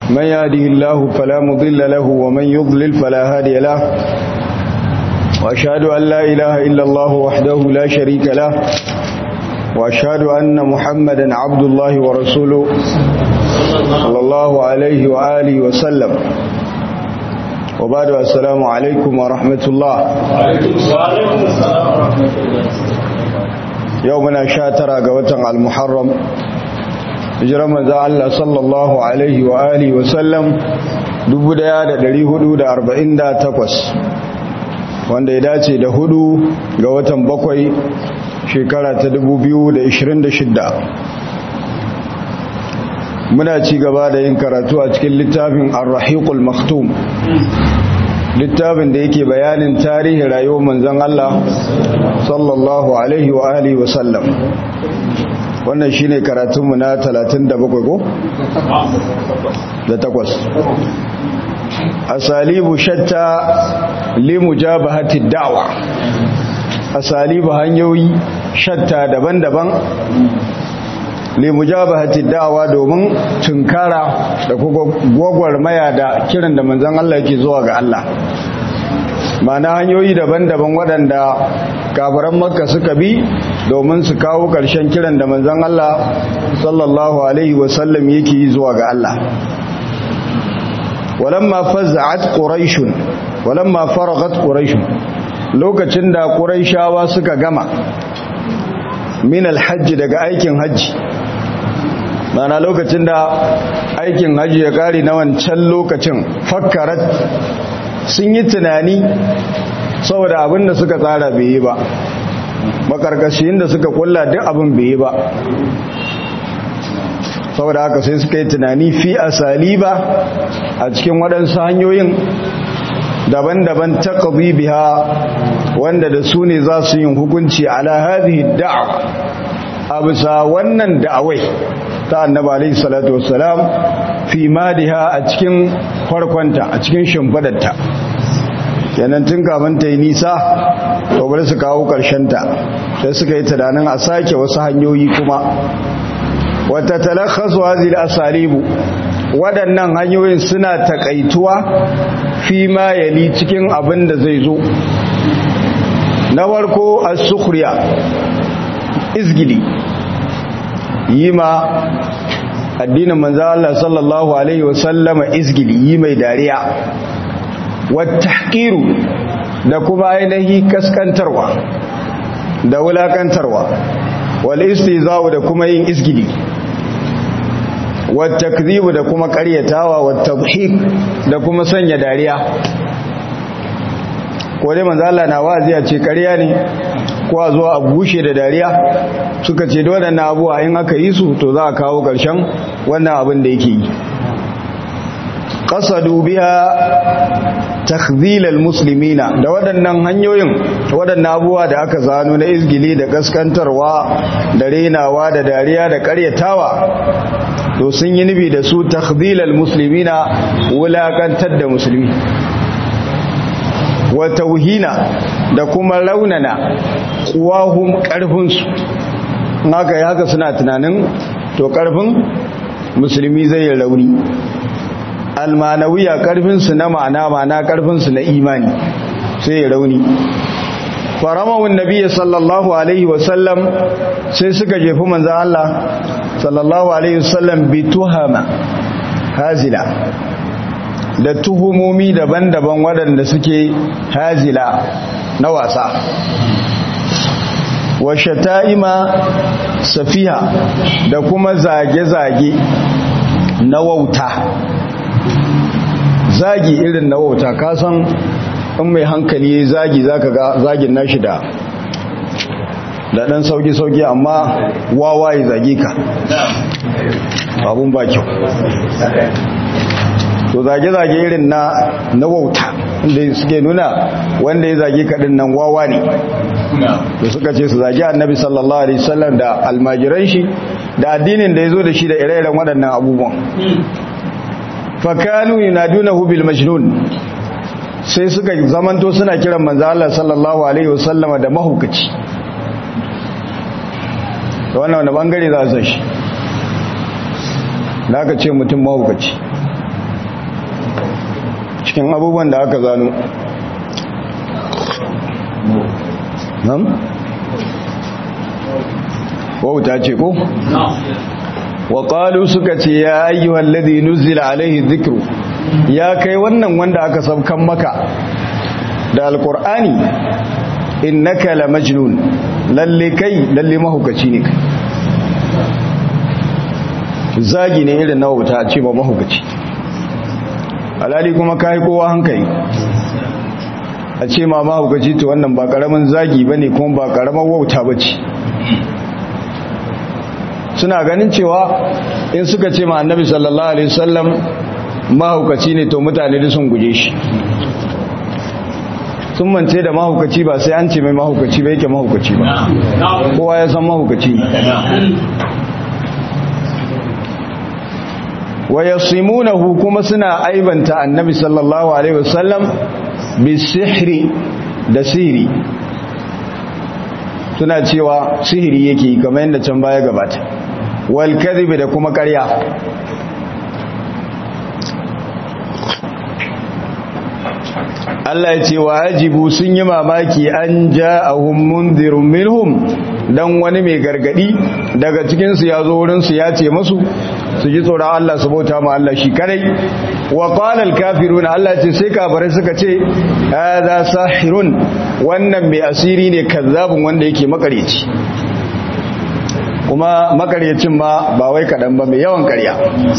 من يهده الله فلا مضل له ومن يضلل فلا هادي له وأشهد أن لا إله إلا الله وحده لا شريك له وأشهد أن محمدا عبد الله ورسوله صلى الله عليه وآله وسلم وبعد السلام عليكم ورحمة الله يومنا شاترا قوة المحرم hijirar manzo Allah sallallahu alaihi wa alihi wa sallam 1448 wanda ya dace da hudu ga watan bakwai shekara ta 2026 muna ci gaba da yin karatu a cikin littafin ar-rahiqul maktum littafin da yake bayanin tarihin rayuwar manzon Allah sallallahu alaihi wa alihi wa sallam wannan shi ne karatunmu na 37 ko? da takwas asalibu shatta limu jabahati da'wa asalibu hanyoyi shatta daban-daban limu jabahati da'wa domin tunkara da gwagwarmaya da kiran da manzan Allah yake zuwa ga Allah mana hanyoyi daban-daban waɗanda kafiran makka suka bi domin su kawo ƙarshen kiran da manzan Allah sallallahu alaihi wasallam yake yi zuwa ga Allah walamma fazza'at quraishun walamma faragat quraishun lokacin da quraishawa suka gama min alhajj daga aikin hajji mana lokacin da aikin hajji ya kare na wancan lokacin fakkarat sun yi tunani saboda abin da suka tsara bai yi ba makarkashin da suka kulla duk abin bai yi ba saboda haka sai suka yi tunani fi asali ba a cikin waɗansu hanyoyin daban-daban ta biha wanda da su ne za su yin hukunci ala hadhihi da'wa a bisa wannan da'awai ta annaba alaihi salatu wassalam fi madiha a cikin farkonta a cikin shimfadarta kenan tun kafin ta yi nisa to bari su kawo ta sai suka yi tunanin a sake wasu hanyoyi kuma wata talakhasu hazil asalibu waɗannan hanyoyin suna takaituwa fi ma yali cikin abin da zai zo na farko as-sukhriya izgili yi ma addinin manzo Allah sallallahu alaihi wasallama izgili yi mai dariya wattahqiru da kuma ainihi kaskantarwa da wulakantarwa wal istiza'u da kuma yin isgili wat takdhibu da kuma ƙaryatawa wat tadhik da kuma sanya dariya ko dai manzo Allah na wazi a ce ƙarya ne ko a zo a bushe da dariya suka ce da waɗannan abuwa in aka yi su to za a kawo ƙarshen wannan abin da yake yi qasadu biha takzilal muslimina da waɗannan hanyoyin waɗannan abubuwa da aka zano na izgili da gaskantarwa da renawa da dariya da ƙaryatawa to sun yi nufi da su takzilal muslimina wulakantar da musulmi wa tauhina da kuma raunana kuwahum ƙarfinsu haka yi haka suna tunanin to ƙarfin musulmi zai yi rauni almanawiya karfinsu na ma'ana ma'ana karfinsu na imani sai ya rauni faramawun nabiya sallallahu alaihi wasallam sai suka jefi manzan Allah sallallahu alaihi wasallam bi tuhama hazila da tuhumomi daban-daban waɗanda suke hazila na wasa wa shata'ima safiha da kuma zage-zage na wauta zagi irin na wauta kasan in mai hankali zagi zaka ga zagin nashi da da dan sauki sauki amma wawa ya zage ka abun ba kyau to zage zage irin na na wauta inda suke nuna wanda ya zage ka din nan wawa ne to suka ce su zage annabi sallallahu alaihi wasallam da almajiran shi da addinin da yazo da shi da ire-iren waɗannan abubuwan fakanu yunadunahu bil majnun sai suka zamanto suna kiran manzo Allah sallallahu alaihi wasallama da mahukaci da wannan wani bangare za a san shi da aka ce mutum mahukaci cikin abubuwan da aka zano nan wauta ce ko wa qalu suka ce ya ayyuhal ladhi nuzila alaihi dhikru ya kai wannan wanda aka sabkan maka da alqur'ani innaka la majnun lalle kai lalle mahukaci ne kai zagi ne irin na wauta ce ba mahukaci alali kuma kai kowa hankali a ce ma mahukaci to wannan ba karamin zagi bane kuma ba karamin wauta bace suna ganin cewa in suka ce ma annabi sallallahu alaihi wasallam mahaukaci ne to mutane da sun guje shi sun mance da mahaukaci ba sai an ce mai mahaukaci ba yake mahaukaci ba kowa ya san mahaukaci wa yasimunahu kuma suna aibanta annabi sallallahu alaihi wasallam bi sihri da sihiri suna cewa sihiri yake kamar yadda can baya gabata wal kadhibi da kuma ƙarya Allah ya ce wa ajibu sun yi mamaki an ja'ahum munzirun minhum dan wani mai gargadi daga cikin su yazo wurin su ya ce musu su ji tsoron Allah su bauta ma Allah shi kadai wa qala al kafirun Allah ce sai kafirai suka ce hadha sahirun wannan mai asiri ne kazzabun wanda yake makareci kuma makaryacin ma ba wai kadan ba mai yawan karya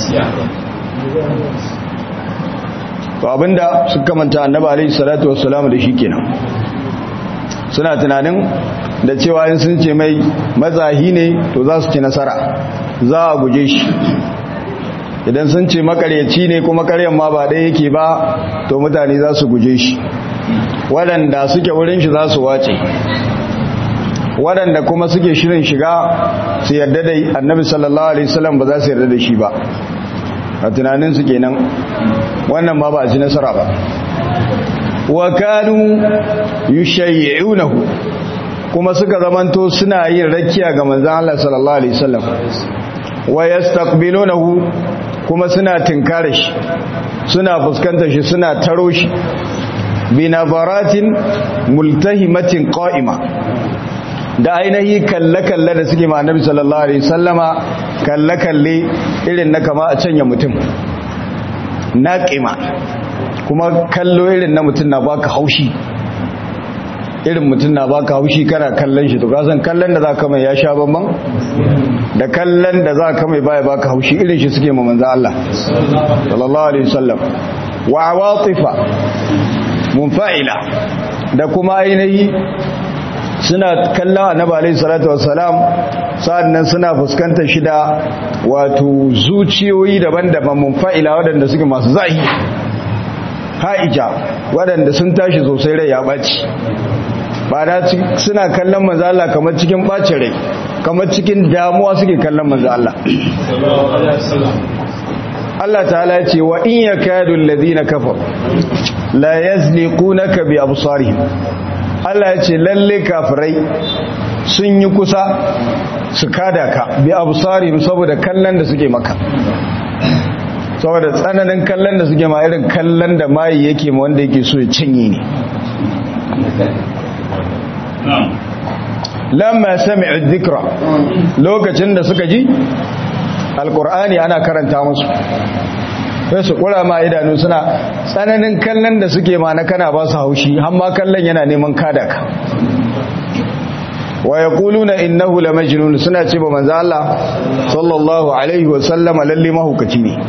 to abinda suka manta annabi alaihi salatu wassalam da shi kenan suna tunanin da cewa in sun ce mai matsahi ne to za su ci nasara za a guje shi idan sun ce makaryaci ne kuma karyan ma ba ɗaya yake ba to mutane za su guje shi waɗanda suke wurin shi za su wace waɗanda kuma suke shirin shiga su yarda da annabi sallallahu alaihi wasallam ba za su yarda da shi ba a tunaninsu kenan wannan ma ba a ci nasara ba wa kanu yushayyi'unahu kuma suka zamanto suna yin rakiya ga manzon Allah sallallahu alaihi wasallam wa yastaqbilunahu kuma suna tinkare shi suna fuskantar shi suna taro shi bi nazaratin multahimatin qa'ima da ainihi kalle-kalle da suke ma annabi sallallahu alaihi sallama kalle-kalle irin na kama a canya mutum na ƙima kuma kallo irin na mutum na baka haushi irin mutum na baka haushi kana kallon shi to kasan kallon da za ka mai ya sha bamban da kallon da za ka mai baya baka haushi irin shi suke ma manzo Allah sallallahu alaihi wasallam wa awatifa munfa'ila da kuma ainihi suna kallon annabi alaihi salatu wassalam sa'annan suna fuskantar shi da wato zuciyoyi daban-daban munfa'ila waɗanda suke masu zahi ha'ija waɗanda sun tashi sosai rai ya ɓaci ba da suna kallon manzo Allah kamar cikin ɓacin rai kamar cikin damuwa suke kallon manzo Allah Allah ta'ala ce wa in yakadu alladhina kafaru la yazliqunaka bi absarihim Allah ya ce lalle kafirai sun yi kusa su kada ka bi absarihim saboda kallon da suke maka saboda tsananin kallon da suke ma irin kallon da mai yake ma wanda yake so ya cinye ne lamma sami'u dhikra lokacin da suka ji alqur'ani ana karanta musu sai su kura ma idanu suna tsananin kallon da suke ma na kana ba su haushi amma kallon yana neman kada ka wa yaquluna innahu lamajnun suna ce ba manzo Allah sallallahu alaihi wa sallama lalle mahukaci ne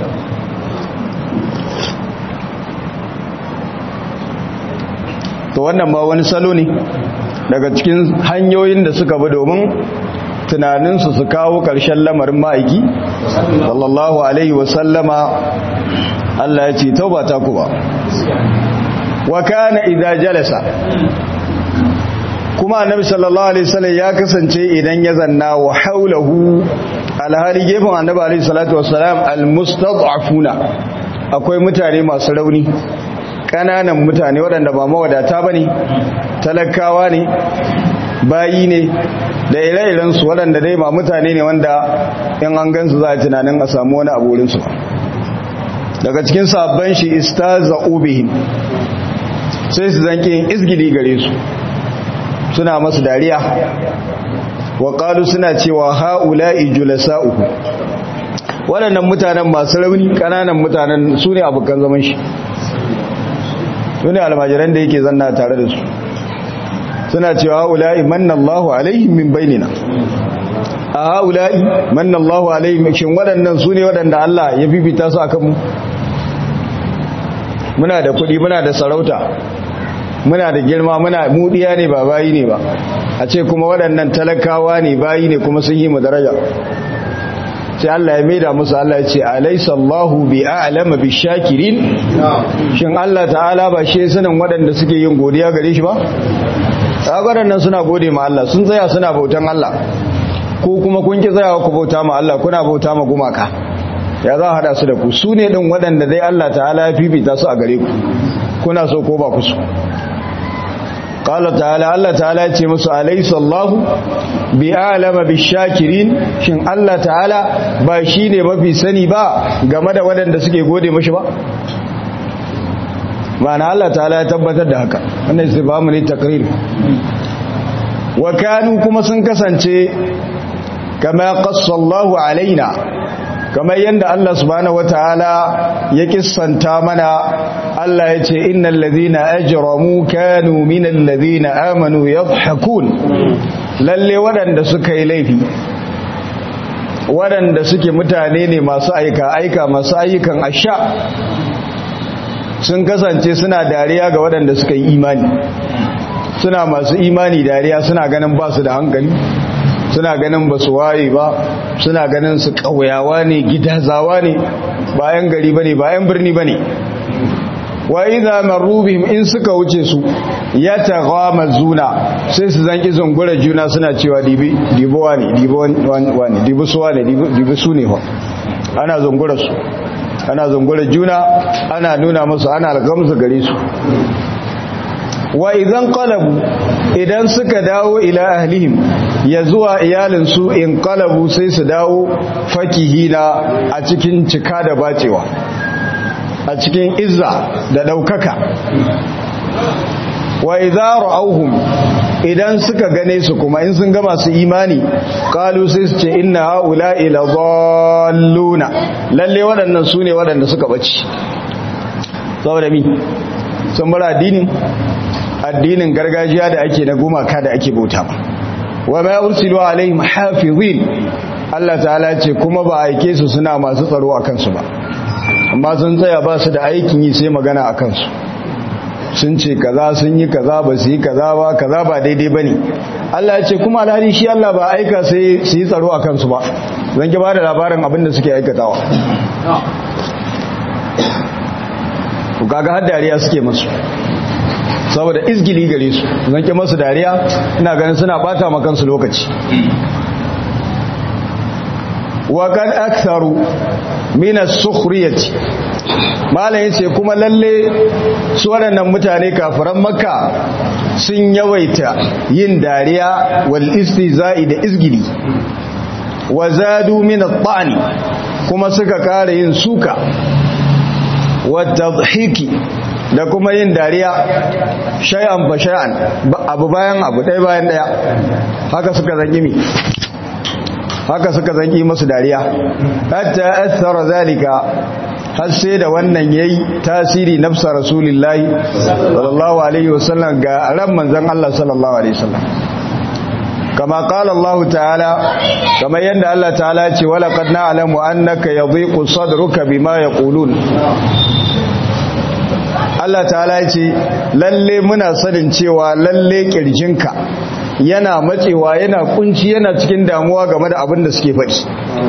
to wannan ba wani salo ne daga cikin hanyoyin da suka bi domin tunaninsu su kawo ƙarshen lamarin ma'aiki sallallahu alaihi wasallama Allah ya ce tauba ta ku ba wa kana idza jalasa kuma annabi sallallahu alaihi wasallam ya kasance idan ya zanna wa haulahu alhali gefen annabi alaihi salatu wassalam almustad'afuna akwai mutane masu rauni kananan mutane waɗanda ba mawadata bane talakawa ne bayi ne da ire-irensu waɗanda dai ba mutane ne wanda in an gansu za a tunanin a samu wani abu wurinsu daga cikin sabban shi istaza'u bihim sai su zanke yin izgili gare su suna masu dariya wa qalu suna cewa haula'i julasa'uhu waɗannan mutanen masu rauni ƙananan mutanen su ne abokan zaman shi su ne almajiran da yake zanna tare da su suna cewa haula'i mannallahu alaihim min bainina a haula'i mannallahu alaihim shin waɗannan su ne waɗanda Allah ya bibita su akan mu muna da kuɗi muna da sarauta muna da girma muna mudiya ne ba bayi ne ba a ce kuma waɗannan talakawa ne bayi ne kuma sun yi mu daraja sai Allah ya maida musu Allah ya ce alaysa Allahu bi a'lama bi shakirin shin Allah ta'ala ba shi sanin waɗanda suke yin godiya gare shi ba waɗannan suna gode ma Allah sun tsaya suna bautan Allah ko kuma kun ki tsayawa ku bauta ma Allah kuna bauta ma gumaka ya za a hada su da ku su ne ɗin waɗanda dai Allah ta'ala ya fifita su a gare ku kuna so ko ba ku so qala ta'ala Allah ta'ala ya ce musu alaysa Allahu bi a'lama bishakirin shin Allah ta'ala ba shine mafi sani ba game da waɗanda suke gode mashi ba ma'ana Allah ta'ala ya tabbatar da haka wannan istifhamu ne takrir wa kanu kuma sun kasance kama qassa Allahu alaina kamar yadda Allah subhanahu wataala ya kissanta mana Allah ya ce innal ladhina ajramu kanu minal ladhina amanu yadhhakun lalle waɗanda suka yi laifi waɗanda suke mutane ne masu aika aika masu ayyukan asha sun kasance suna dariya ga waɗanda suka yi imani suna masu imani dariya suna ganin ba su da hankali suna ganin ba su waye ba suna ganin su ƙauyawa ne gidazawa ne bayan gari ba ne bayan birni ba ne wa idza marru bihim in suka wuce su ya zuna sai su zanki zungura juna suna cewa dibi dibo ne dibo wani dibi suwa ne dibi su ne ana zungura su ana zungura juna ana nuna musu ana algamsu gare su wa idan qalabu idan suka dawo ila ahlihim ya zuwa iyalinsu in qalabu sai su dawo fakihina a cikin cika da bacewa a cikin izza da daukaka wa idza ra'awhum idan suka gane su kuma in sun ga masu imani qalu sai su ce inna haula'i la dhalluna lalle waɗannan su ne waɗanda suka bace saboda mi sun bar addinin addinin gargajiya da ake na gumaka da ake bauta ba wa ma ursilu alaihim hafizin Allah ta'ala ce kuma ba aike su suna masu tsaro a kansu ba amma sun tsaya ba su da aikin yi sai magana a kansu sun ce kaza sun yi kaza ba su yi kaza ba kaza ba daidai ba ne Allah ya ce kuma alhali shi Allah ba aika sai su yi tsaro a kansu ba zan ki ba da labarin abin da suke aikatawa kaga har dariya suke masu saboda izgili gare su zan ki masu dariya ina ganin suna bata ma kansu lokaci wa kan aktharu min as-sukhriyati malam yace kuma lalle su waɗannan mutane kafiran makka sun yawaita yin dariya wal istizai da izgili wa zadu min at-ta'ni kuma suka kare yin suka wa tadhiki da kuma yin dariya shay'an fa shay'an abu bayan abu ɗaya bayan ɗaya haka suka zangi mi haka suka zangi masu dariya hatta athara zalika har sai da wannan yayi tasiri nafsa rasulullahi sallallahu alaihi wasallam ga ran manzon Allah sallallahu alaihi wasallam kama qala Allah ta'ala kama yanda Allah ta'ala ce wala qad na'lamu annaka yadhiqu sadruka bima yaqulun Allah ta'ala ce lalle muna sanin cewa lalle kirjinka yana matsewa yana kunci yana cikin damuwa game da abin da suke faɗi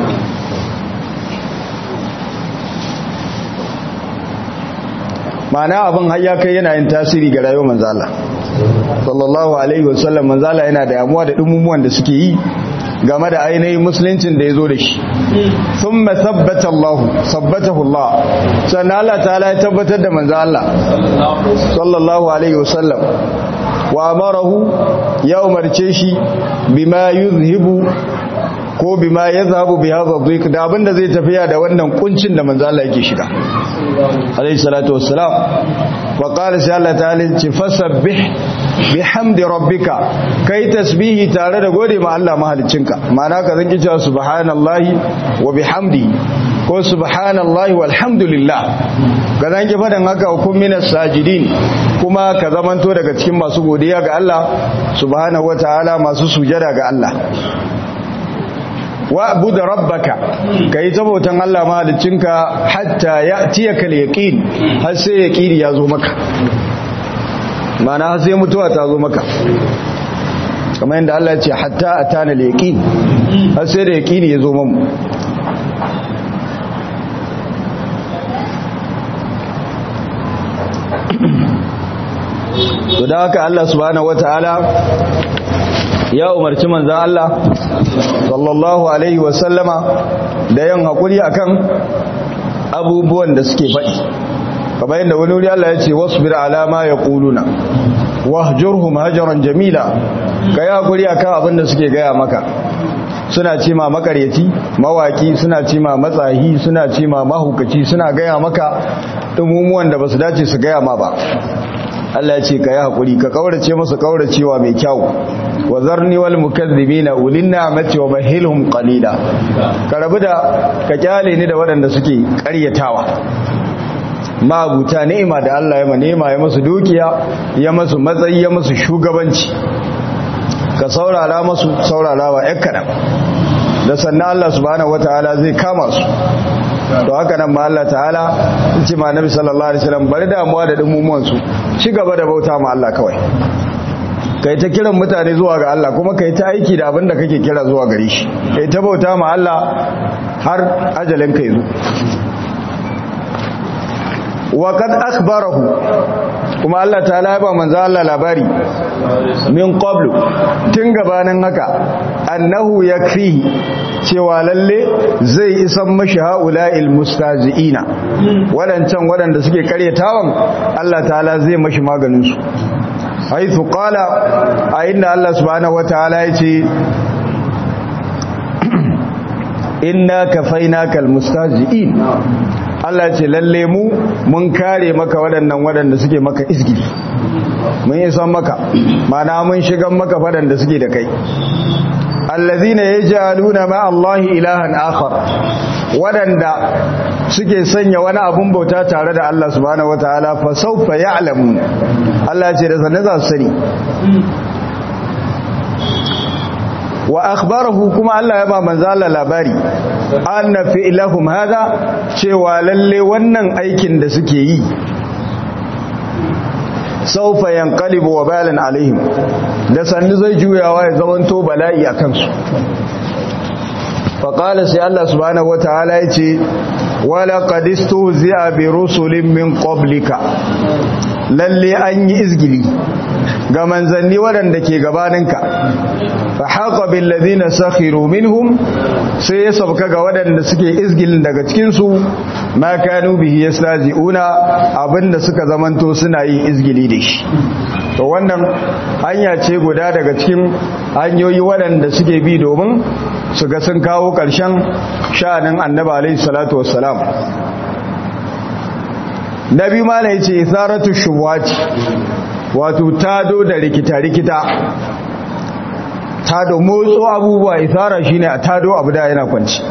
ma'ana abin har ya kai yana yin tasiri ga rayuwar manzala sallallahu alaihi wasallam manzala yana da damuwa da dumumuwan da suke yi game da ainihin musuluncin da ya zo da shi sun masabbata Allah sabbatahu Allah sannan Allah ta ya tabbatar da manzo Allah sallallahu alaihi wasallam wa amarahu ya umarce shi bima yuzhibu ko bima yadhhabu bi hadha dhiq da abinda zai tafiya da wannan kuncin da manzo Allah yake shiga alayhi salatu wassalam wa qala sai Allah ta'ala ce fasabbih bihamdi rabbika kai tasbihi tare da gode ma Allah mahaliccinka ma'ana ka zanki cewa subhanallahi wa bihamdi ko subhanallahi walhamdulillah ka zanki fadan haka hukum minas sajidin kuma ka zamanto daga cikin masu godiya ga Allah subhanahu wataala masu sujada ga Allah wa abu da rabbaka ka yi tabautan Allah mahalicinka hatta ya tiya kal yaqin har sai yaqini ya zo maka mana har sai mutuwa ta zo maka kamar yadda Allah ya ce hatta atana al yaqin har sai da yaqini ya zo mamu to da haka Allah subhanahu wataala ya umarci manzan Allah sallallahu Alaihi wasallama da yin haƙuri akan abubuwan da suke faɗi kamar yadda wani wuri Allah ya ce wasu bir alama ya ƙuluna wahjurhum hajaran jamila ka yi haƙuri akan abin da suke gaya maka suna ce ma makaryaci mawaki suna ce ma matsahi suna ce ma mahukaci suna gaya maka ɗumumuwan da ba su dace su gaya ma ba Allah ya ce ka yi haƙuri ka ƙaurace masu ƙauracewa mai kyau wa zarni wal mukazzibina ulin ni'mati wa bahilhum qalila ka rabu da ka kyale ni da waɗanda suke ƙaryatawa mabuta ni'ima da Allah ya manema ya masu dukiya ya masu matsayi ya masu shugabanci ka saurara masu saurarawa ƴan kaɗan da sannan Allah subhanahu wataala zai kama su to haka nan ma Allah ta'ala ce ma nabi sallallahu alaihi wasallam bari damuwa da dumumuwan su ci gaba da bauta ma Allah kawai kai ta kiran mutane zuwa ga Allah kuma kai ta aiki da abin da kake kira zuwa gare shi kai ta bauta ma Allah har ajalin kai zo wa kad akhbarahu kuma Allah ta'ala ya ba manzo Allah labari min qablu tun gabanin haka annahu yakfihi cewa lalle zai isan mashi haula'il mustazi'ina wadancan wadanda suke karyatawan Allah ta'ala zai mashi maganin su haithu qala a inda Allah subhanahu wataala yace inna kafainaka almustazi'in Allah ce lalle mu mun kare maka waɗannan waɗanda suke maka isgiri mun isan maka mana mun shigan maka waɗanda suke da kai allazina yaj'aluna ma Allah ilahan akhar waɗanda suke sanya wani abun bauta tare da Allah subhanahu wataala fa sawfa ya'lamun Allah ce da sanin za su sani wa akhbarahu kuma Allah ya ba manzo Allah labari anna fi'lahum hada cewa lalle wannan aikin da suke yi saufa yanqalibu wa balan alaihim da sannu zai juyawa ya zamanto bala'i akan su faqala sai Allah subhanahu wataala yace wala qad istuhzi'a bi rusulin min qablika lalle an yi izgili ga manzanni waɗanda ke gabaninka fa haqa bil ladina sakhiru minhum sai ya sauka ga waɗanda suke izgilin daga cikin su ma kanu bihi yastazi'una abinda suka zamanto suna yin izgili da shi to wannan hanya ce guda daga cikin hanyoyi waɗanda suke bi domin su ga sun kawo ƙarshen sha'anin annabi alaihi salatu wassalam nabi ma ne ce isaratu shubuhati wato tado da rikita-rikita tado motso abubuwa isara shine a tado abu da yana kwanci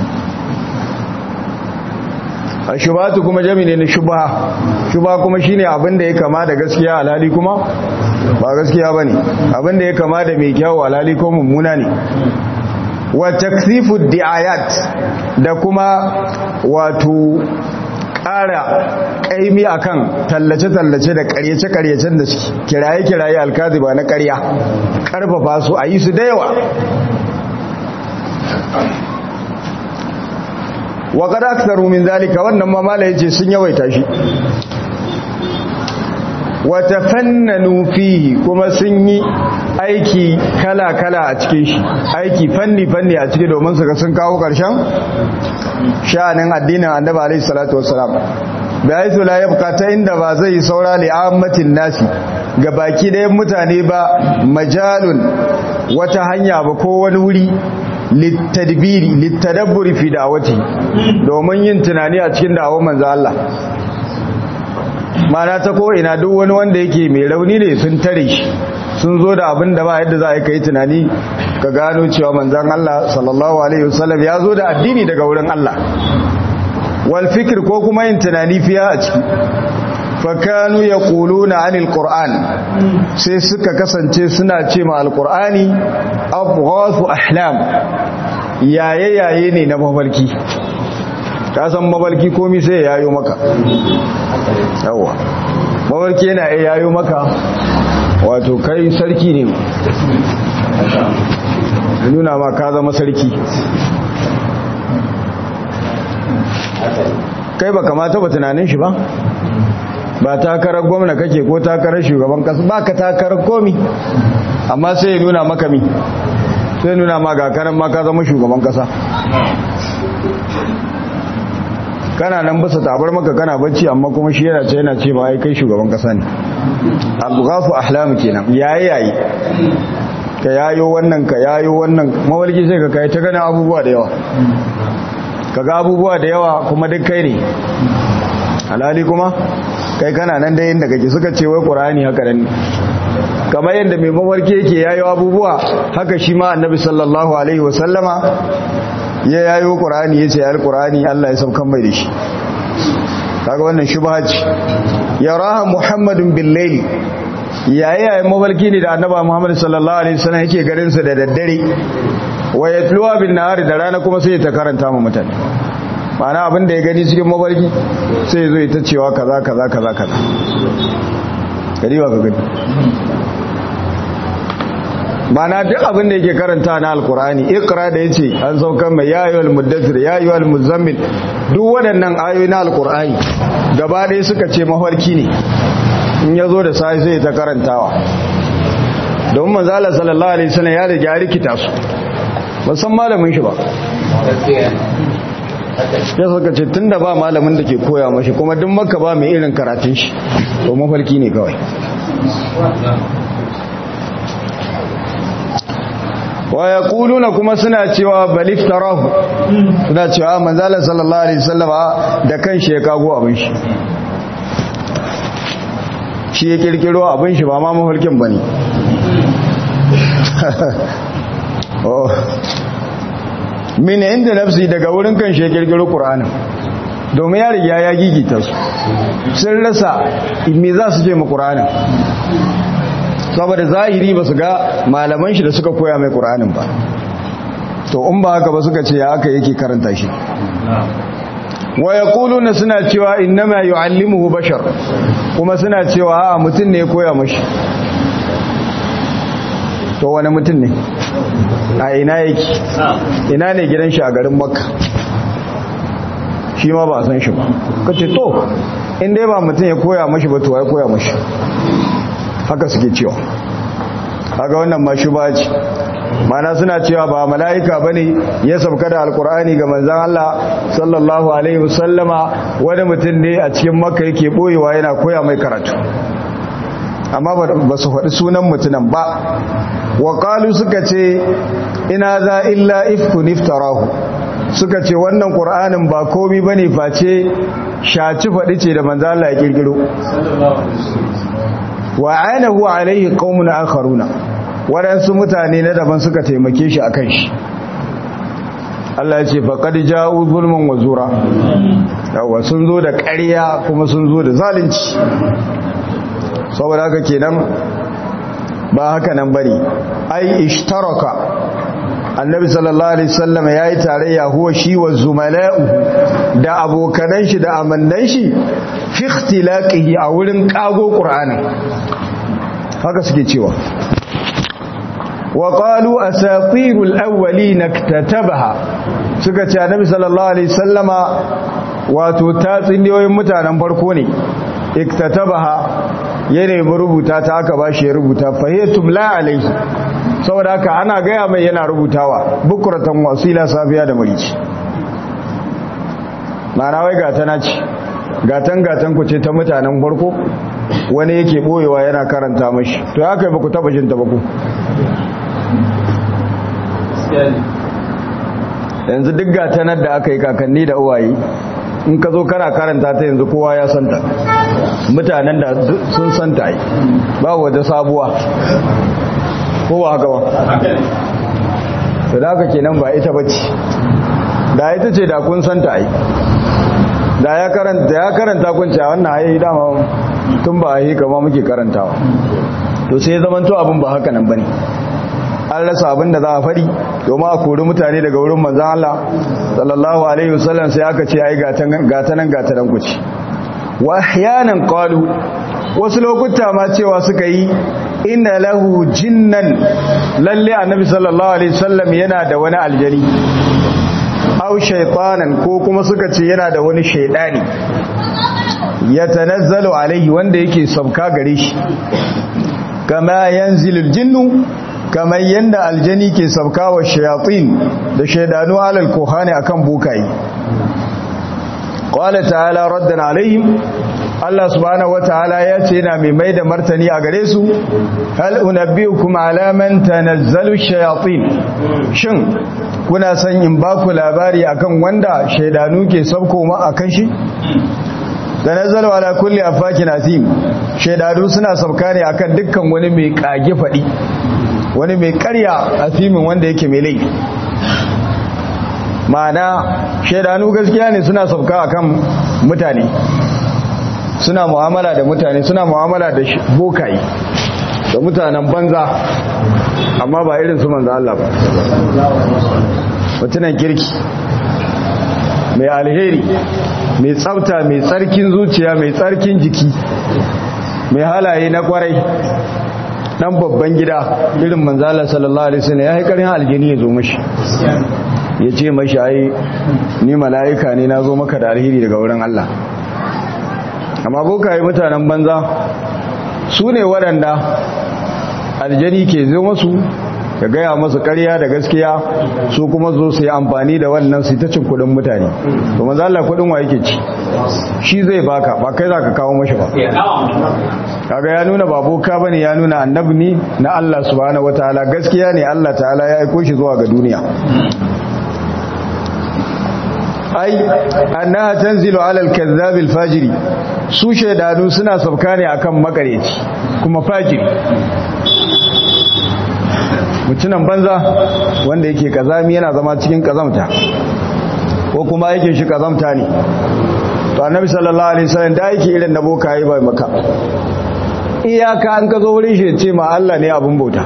a shubatu kuma jami ne na shubha shubha kuma shine abin da ya kama da gaskiya alhali kuma ba gaskiya bane abin da ya kama da mai kyau alhali ko mummuna ne wa taksifu di'ayat da kuma wato ƙara ƙaimi akan tallace-tallace da ƙaryace-ƙaryacen da suke kiraye-kiraye alkaziba na ƙarya ƙarfafa su a yi su da yawa wa kada aksaru min zalika wannan mamala ya ce sun yawaita shi wata fannanu fihi kuma sun yi aiki kala-kala a cikin shi aiki fanni-fanni a ciki domin su ga sun kawo ƙarshen sha'anin addinin annabi alaihi salatu wassalam da haitu la yabqa ta inda ba zai saura li ammatin nasi ga baki ɗayan mutane ba majalun wata hanya ba ko wani wuri littadbiri littadabburi fi da'awati domin yin tunani a cikin da'awar manzo Allah mana ta ko ina duk wani wanda yake mai rauni ne sun tare shi sun zo da abin da ba yadda za a yi kai tunani ka gano cewa manzon Allah sallallahu alaihi wasallam ya zo da addini daga wurin Allah wal fikr ko kuma yin tunani fiya a ciki fakanu ya na anil ƙur'an sai suka kasance suna ce ma alƙur'ani abuwasu ahlam yaye-yaye ne na mafarki ka san mafarki komi sai ya yayo maka yawa mafarki yana ya yayo maka wato kai sarki ne nuna ma ka zama sarki kai ba kamata ba tunanin shi ba ba takarar gwamna kake ko takarar shugaban kasa ba ka takarar komi amma sai ya nuna maka mi sai nuna ma ga kanan ma ka zama shugaban kasa kana nan basa tabar maka kana bacci amma kuma shi yana ce yana ce ma ai kai shugaban kasa ne al-ghafu ahlam kenan yayi yayi ka yayo wannan ka yayo wannan mawalki sai ka kai ta gana abubuwa da yawa kaga abubuwa da yawa kuma duk kai ne alhali kuma kai kana nan da yadda kake suka ce wai qur'ani haka nan kamar yadda mai mawarki yake yayo abubuwa haka shi ma annabi sallallahu alaihi wasallama ya yayo qur'ani yace alqur'ani Allah ya saukan mai da shi kaga wannan shubha ce yaraha muhammadun bil layl yayi yayin mawarki ne da annabi muhammad sallallahu alaihi wasallam yake garin sa da daddare wa yatluwa bin nahari da rana kuma sai ta karanta mu mutane ma'ana abin da ya gani cikin mafarki sai zo ta cewa kaza kaza kaza kaza gari ba ka gani ma'ana duk abin da yake karanta na alkurani ikra da yace an saukan mai yayyul muddathir yayyul muzammil duk waɗannan ayoyi na alkurani gaba ɗaya suka ce mafarki ne in ya zo da sai sai ta karantawa don manzala sallallahu alaihi wasallam ya riga rikita su ba san malamin shi ba ya suka ce tun da ba malamin da ke koya mashi kuma duk maka ba mai irin karatun shi to mafarki ne kawai wa ya kuluna kuma suna cewa baliftarahu suna cewa manzala sallallahu alaihi wasallama da kan shi ya kago abin shi shi ya kirkiro abin shi ba ma mafarkin ba ne min inda nafsi daga wurin kan shi kirkiro qur'anin domin ya riga ya gigita su sun rasa me za su je mu qur'anin saboda zahiri ba su ga malaman shi da suka koya mai qur'anin ba to in ba haka ba suka ce ya aka yake karanta shi wa yaquluna suna cewa innama yuallimuhu bashar kuma suna cewa a mutum ne ya koya mashi to wani mutum ne a ina yake ina ne gidan shi a garin makka shi ma ba a san shi ba ka ce to in dai ba mutum ya koya mashi ba to ya koya mashi haka suke cewa haka wannan ma shi ba ce mana suna cewa ba mala'ika ba ne ya sauka da alkur'ani ga manzan Allah sallallahu alaihi wasallama wani mutum ne a cikin makka yake boyewa yana koya mai karatu amma ba su faɗi sunan mutunan ba wa suka ce ina za illa ifkun iftarahu suka ce wannan ƙur'anin ba komi ba ne face shaci faɗi ce da manzala ya ƙirƙiro wa ainihu alaihi qaumun akharuna waɗansu mutane na daban suka taimake shi akan shi Allah ya ce faqad ja'u zulman wa zura yawa sun zo da ƙarya kuma sun zo da zalunci saboda haka kenan ba haka nan bane ai ishtaraka annabi sallallahu alaihi wasallam yayi tarayya huwa shi wa zumala'u da abokanan shi da amannan shi fi ikhtilaqihi a wurin kago qur'anin haka suke cewa wa qalu asatirul awwalin iktatabaha suka ce annabi sallallahu alaihi wasallama wato tatsuniyoyin mutanen farko ne iktatabaha ya nemi rubuta ta aka ba shi ya rubuta fahiyatum la alaihi saboda haka ana gaya mai yana rubutawa bukuratan wasila safiya da marici ma'ana wai gata na ci gatan gatan ku ce ta mutanen farko wani yake boyewa yana karanta mashi to ya kai ba ku taba jin ta ba ku yanzu duk gatanar da aka yi kakanni da uwaye in ka zo kana karanta ta yanzu kowa ya santa mutanen da sun santa yi ba wata sabuwa kowa haka ba to da haka kenan ba ita bace da ita ce da kun santa yi da ya karanta ya karanta kun ce wannan ayi dama tun ba yi kama muke karantawa to sai zaman to abin ba haka nan bane an rasa abin da za a fadi domin a kori mutane daga wurin manzan Allah sallallahu alaihi wasallam sai aka ce ai gatanan gatanan ku ce wa ahyanan qalu wasu lokuta ma cewa suka yi inna lahu jinnan lalle annabi sallallahu alaihi wasallam yana da wani aljani aw shaytanan ko kuma suka ce yana da wani shaydani yatanazzalu alaihi wanda yake sabka gare shi kama yanzilul jinnu kamar yadda aljani ke saukawa shayatin da shaidanu alal kohani akan bukayi qala ta'ala raddan alaihim Allah subhanahu wataala ya ce yana mai mai da martani a gare su hal unabbiukum ala man tanazzalu shayatin shin kuna san in ba ku labari akan wanda shaidanu ke sauko ma akan shi tanazzalu ala kulli afakin asim shaidanu suna sauka ne akan dukkan wani mai kage fadi wani mai karya a fimin wanda yake mai laifi ma'ana shaidanu gaskiya ne suna sauka akan mutane suna mu'amala da mutane suna mu'amala da bokaye da mutanen banza amma ba irin su manzo Allah ba mutunan kirki mai alheri mai tsafta mai tsarkin zuciya mai tsarkin jiki mai halaye na kwarai dan babban gida irin manzala sallallahu alaihi wasallam ya haikarin aljini ya zo mashi ya ce mashi ai ni mala'ika ne na zo maka da alheri daga wurin Allah amma bokaye mutanen banza su ne waɗanda aljani ke zo masu ka gaya masu ƙarya da gaskiya su kuma zo su yi amfani da wannan su ta cin kuɗin mutane to maza Allah kuɗin wa yake ci shi zai baka ba kai za ka kawo mashi ba kaga ya nuna ba boka bane ya nuna annabi ne na Allah subhanahu wataala gaskiya ne Allah ta'ala ya aiko shi zuwa ga duniya ai annaha tanzilu ala al-kazzab al-fajiri su shaidanu suna sauka ne akan makareci kuma fajiri mutunan banza wanda yake kazami yana zama cikin kazamta ko kuma yake shi kazamta ne to annabi sallallahu alaihi wasallam da yake irin na boka yi bai maka iyaka an ka zo wurin shi ce ma Allah ne abun bauta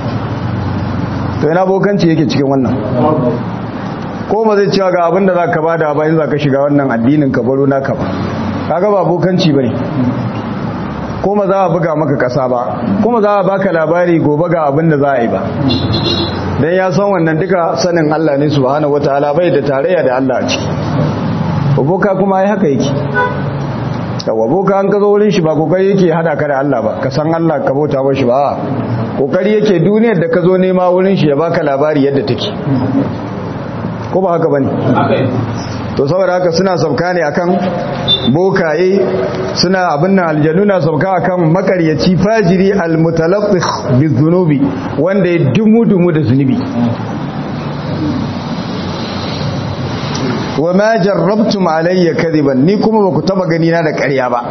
to ina bokanci yake cikin wannan ko ba zai cewa ga abin da za ka bada bayan za ka shiga wannan addinin ka baro naka ba kaga ba bokanci bane kuma za a buga maka kasa ba kuma za a baka labari gobe ga abin da za a yi ba dan ya san wannan duka sanin Allah ne subhanahu wataala bai da tarayya da Allah a ciki boka kuma ai haka yake yawa boka an ka zo wurin shi ba kokari yake hada ka da Allah ba ka san Allah ka bauta wa shi ba kokari yake duniyar da ka zo nema wurin shi ya baka labari yadda take ko ba haka bane to saboda haka suna sauka ne akan bokaye suna abin nan aljanu na sauka akan makaryaci fajiri almutalaffih bizunubi wanda ya dumu dumu da zunubi wa ma jarrabtum alayya kadiban ni kuma ba ku taba gani na da ƙarya ba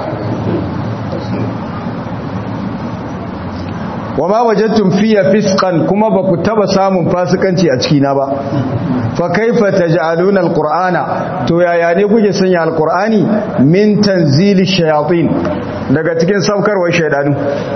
wa ma wajadtum fiya fisqan kuma ba ku taba samun fasikanci a cikina ba fa kaifa taj'aluna alqur'ana to yaya ne kuke sanya alqur'ani min tanzili shayatin daga cikin saukarwar shaydanu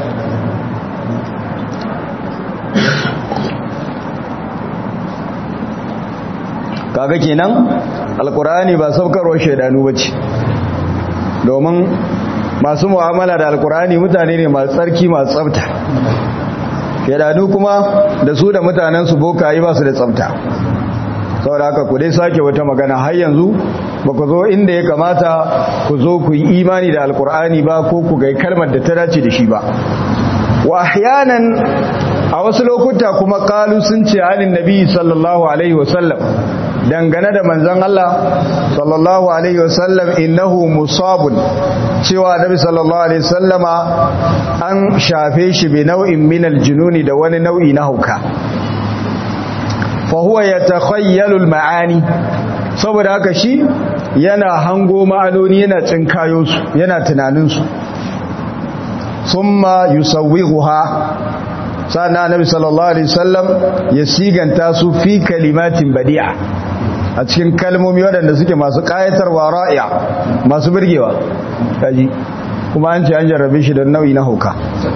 kaga kenan alqur'ani ba saukarwar shaydanu bace domin masu mu'amala da alqur'ani mutane ne masu tsarki masu tsafta shaydanu kuma da su da mutanen su bokayi ba su da tsafta saboda haka ku dai sake wata magana har yanzu ba ku zo inda ya kamata ku zo ku yi imani da alkur'ani ba ko ku gai kalmar da ta dace da shi ba wa ahyanan a wasu lokuta kuma kalu sun ce halin nabi sallallahu alaihi wasallam dangane da manzon Allah sallallahu alaihi wasallam innahu musabun cewa nabi sallallahu alaihi wasallama an shafe shi bi nau'in min aljununi da wani nau'i na hauka fa huwa yatakhayyalu al-ma'ani saboda haka shi yana hango ma'anoni yana tsinkayo su yana tunanin su thumma yusawwighuha sana annabi sallallahu alaihi wasallam ya siganta su fi kalimatin badi'a a cikin kalmomi waɗanda suke masu ƙayatarwa ra'iya masu birgewa kaji kuma an ce an jarrabe shi don nau'i na hauka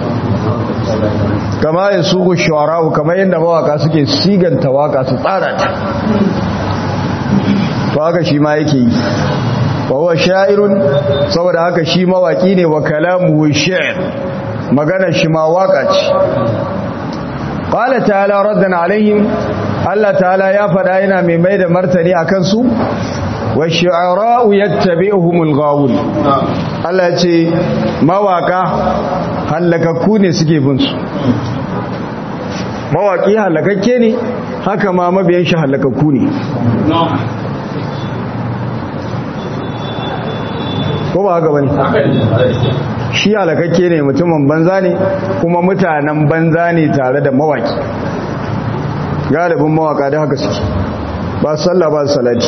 kama ya sugu shawara'u kamar yadda mawaka suke siganta waka su tsara ta to haka shi ma yake yi wa huwa sha'irun saboda haka shi mawaki ne wa kalamu shi'r magana shi ma waka ce qala ta'ala raddan alaihim Allah ta'ala ya faɗa yana mai mai da martani akan su wa shi'ara'u yattabi'uhumul ghawun Allah ya ce mawaka halakakku ne suke bin su mawaki halakakke ne haka ma mabiyan shi halakakku ne ko ba haka bane shi halakakke ne mutumin banza ne kuma mutanen banza ne tare da mawaki galibin mawaka da haka suke ba sallah ba salati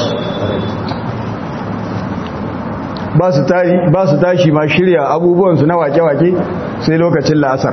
ba su tashi ma shirya abubuwansu na wake-wake sai lokacin la'asar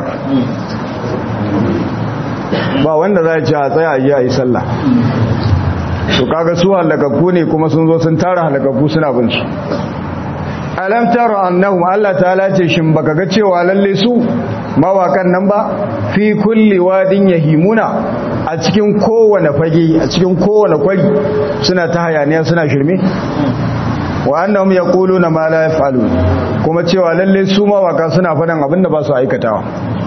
ba wanda za a ci a tsaya a yi a yi sallah to kaga su halakakku ne kuma sun zo sun tara halakakku suna bin su alam tara annahum Allah ta'ala ce shin baka ga cewa lalle su mawakan nan ba fi kulli wadin yahimuna a cikin kowane fage a cikin kowane kwari suna ta hayaniya suna shirme wa annahum yaquluna ma la yaf'alun kuma cewa lalle su mawaka suna faɗan abinda ba su aikatawa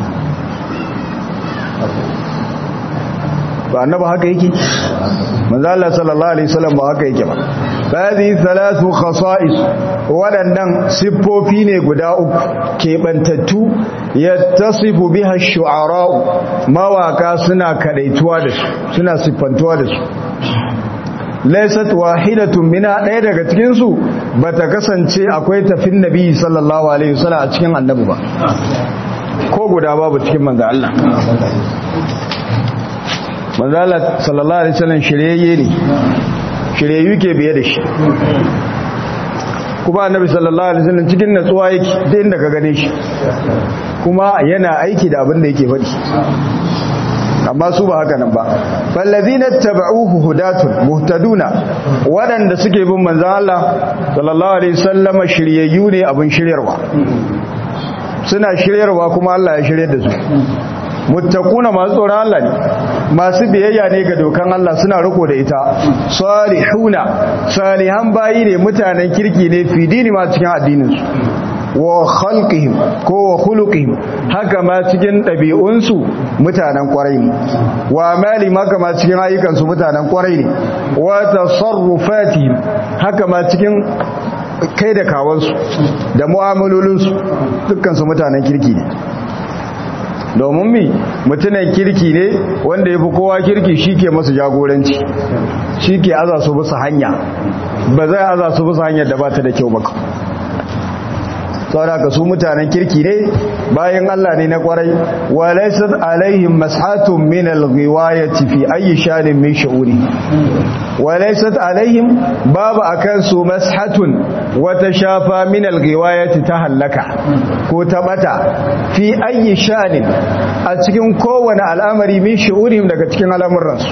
ba annaba haka yake manzo Allah sallallahu alaihi wasallam ba haka yake ba hadhihi thalathu khasa'is wadannan siffofi ne guda uku kebantattu yattasifu biha ash-shu'ara mawaka suna kadaituwa da su suna siffantuwa da su laysat wahidatun mina daya daga cikin su bata kasance akwai tafin nabi sallallahu alaihi wasallam a cikin annabi ba ko guda babu cikin manzo Allah manzo Allah sallallahu alaihi wasallam shiryayye ne shiryayyu ke biye da shi kuma annabi sallallahu alaihi wasallam cikin natsuwa yake duk inda ka gane shi kuma yana aiki da abin da yake faɗi amma su ba haka nan ba fallazina tabauhu hudatun muhtaduna wadanda suke bin manzon Allah sallallahu alaihi wasallam shiryayyu ne abin shiryarwa suna shiryarwa kuma Allah ya shiryar da su muttaquna masu tsoron Allah ne masu biyayya ne ga dokan Allah suna riko da ita salihuna salihan bayi ne mutanen kirki ne fi dini ma cikin addinin su wa khalqihim ko wa khuluqihim haka ma cikin ɗabi'unsu mutanen kwarai ne wa amali haka ma cikin ayyukansu mutanen kwarai ne wa tasarrufatihim haka ma cikin kai da kawansu da mu'amalolinsu dukkansu mutanen kirki ne domin mi mutunan kirki ne wanda ya fi kowa kirki shi ke masu jagoranci shi ke aza su bisa hanya ba zai aza su bisa hanyar da ba ta da kyau baka saboda su mutanen kirki ne bayan Allah ne na kwarai wa laysat alaihim mashatun min al-ghiwayati fi ayi shanin min shu'uri wa laysat alaihim babu akan su mashatun wata shafa min al-ghiwayati ta halaka ko ta bata fi ayi shanin a cikin kowane al'amari min shu'uri daga cikin al'amuransu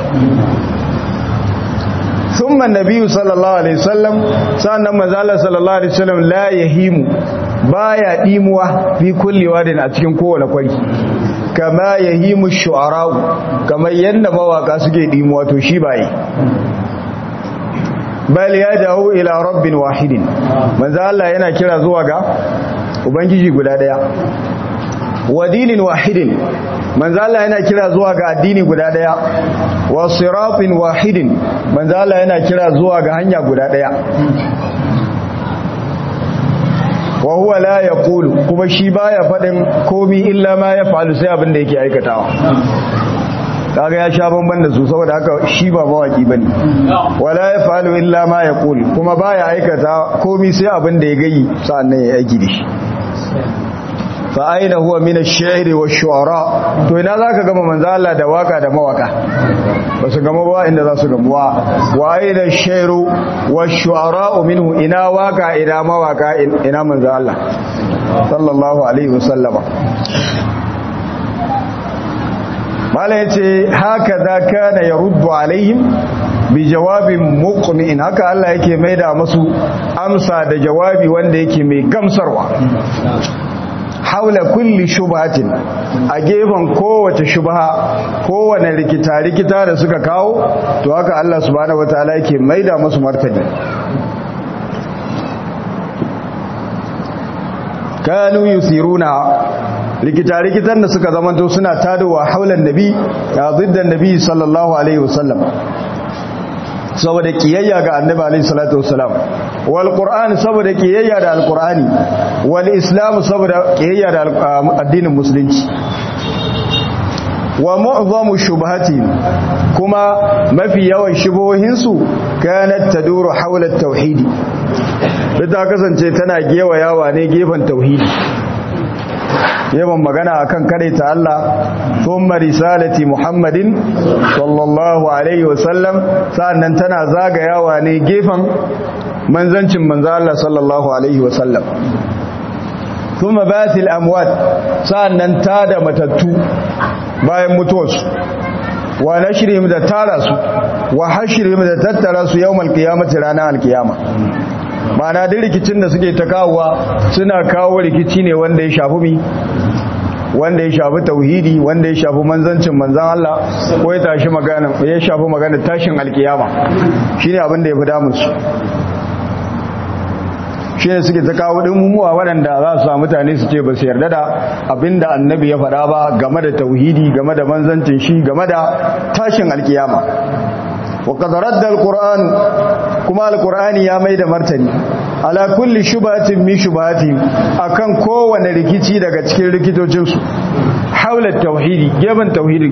ثم النبي صلى الله عليه وسلم سألنا مزالة صلى الله عليه وسلم لا يهيم baya dimuwa fi kulli wadin a cikin kowane kwari kama yahimu shu'ara kamar yanda mawaka suke dimuwa to shi baye bal ya dawo ila rabbin wahidin manzo Allah yana kira zuwa ga ubangiji guda daya wa dinin wahidin manzo Allah yana kira zuwa ga addini guda daya wa siratin wahidin manzo Allah yana kira zuwa ga hanya guda daya wa huwa la yaqulu kuma shi baya fadin komi illa ma yaf'alu sai abin da yake aikatawa kaga ya sha bamban da su saboda haka shi ba mawaki bane wala yaf'alu illa ma yaqulu kuma baya aikata komi sai abin da ya gayi sannan ya aiki da shi fa aina huwa min ash-shi'ri wash-shu'ara to ina zaka gama manzo Allah da waka da mawaka ba su gama ba inda za su gamu wa aina ash-shi'ru wash-shu'ara minhu ina waka ina mawaka ina manzo Allah sallallahu alaihi wasallama mala yace haka za kana yaruddu alaihim bi jawabin muqni'in haka Allah yake maida musu amsa da jawabi wanda yake mai gamsarwa haula kulli shubhatin a gefen kowace shubha kowane rikita rikita da suka kawo to haka Allah subhanahu wataala yake maida musu martani kanu yusiruna rikita-rikitan da suka zamanto suna tadowa haulan nabi ya ziddan nabi sallallahu alaihi wasallam saboda kiyayya ga annabi alaihi salatu wasalam wal qur'an saboda kiyayya da alqur'ani wal islam saboda kiyayya da addinin musulunci wa mu'zamu shubhati kuma mafi yawan shubohinsu kanat taduru hawla at-tauhid ta kasance tana gewayawa ne gefen tauhidi yawan magana akan kare ta Allah thumma risalati Muhammadin sallallahu alaihi wasallam sannan tana zagayawa ne gefen manzancin manzo Allah sallallahu alaihi wasallam thumma batil amwat sannan tada matattu bayan mutuwarsu wa nashrihim da tara su wa hashrihim da tattara su yawmal qiyamati ranar alkiyama mana da rikicin da suke ta kawowa suna kawo rikici ne wanda ya shafi mi wanda ya shafi tauhidi wanda ya shafi manzancin manzan Allah ko ya tashi magana ya shafi magana tashin alkiyama shine abin da ya fi damun su shi ne suke ta kawo mummuwa waɗanda za su samu mutane su ce ba su yarda da abinda annabi ya faɗa ba game da tauhidi game da manzancin shi game da tashin alkiyama وقد رد القرآن كما القرآن يا ميد مرتني على كل شبهة من شبهاتهم أكن كوانا ركيتي daga cikin rikitocinsu حول التوحيد جبن توحيد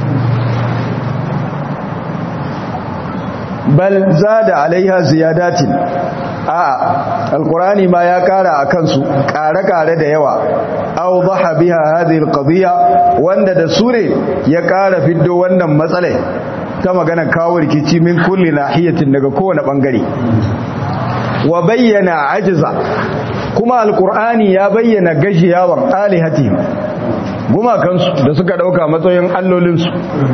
بل زاد عليها زيادات a'a alqur'ani ma ya kara akan su kare-kare da yawa awdaha biha hadhihi alqadiyya wanda da sure ya kara fiddo wannan matsalai ta magana kawo rikici min kulli nahiyatin daga kowane bangare wa bayyana ajiza kuma alqur'ani ya bayyana gajiyawan alihati gumakansu da suka dauka matsayin allolinsu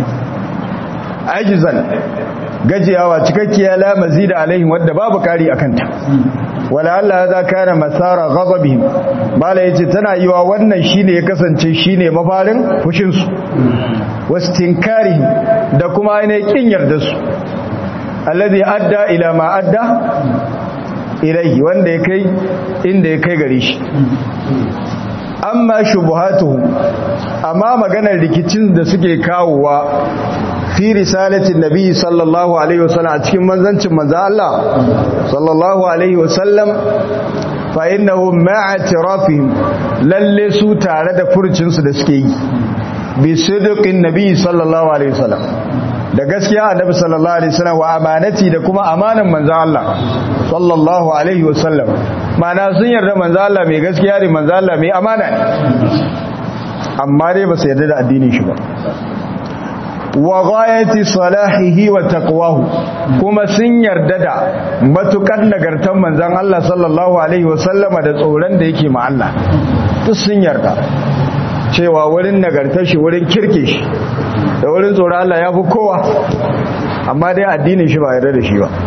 ajizan gajiyawa cikakkiya la mazida alaihim wadda babu kari akanta wala Allah za kana masara ghadabihim bala yace tana yiwa wannan shine ya kasance shine mafarin fushin su wastinkarihim da kuma ainihin kin yarda su alladhi adda ila ma adda ilaihi wanda ya kai inda ya kai gare shi amma shubuhatuhum amma maganar rikicin da suke kawowa fi risalatin nabi sallallahu alaihi wasallam a cikin manzancin manzo Allah sallallahu alaihi wasallam fa innahu ma'a tirafihim lalle su tare da furcin su da suke yi bi sidqin nabi sallallahu alaihi wasallam da gaskiya annabi sallallahu alaihi wasallam wa amanati da kuma amanan manzo Allah sallallahu alaihi wasallam mana sun yarda manzo Allah mai gaskiya ne manzo Allah mai amana ne amma dai ba su yarda da addinin shi ba wa ghayati salahihi wa taqwahu kuma sun yarda da matukar nagartan manzon Allah sallallahu alaihi wasallama da tsoron da yake ma Allah duk sun yarda cewa wurin nagartar shi wurin kirke shi da wurin tsoron Allah ya fi kowa amma dai addinin shi ba yarda da shi ba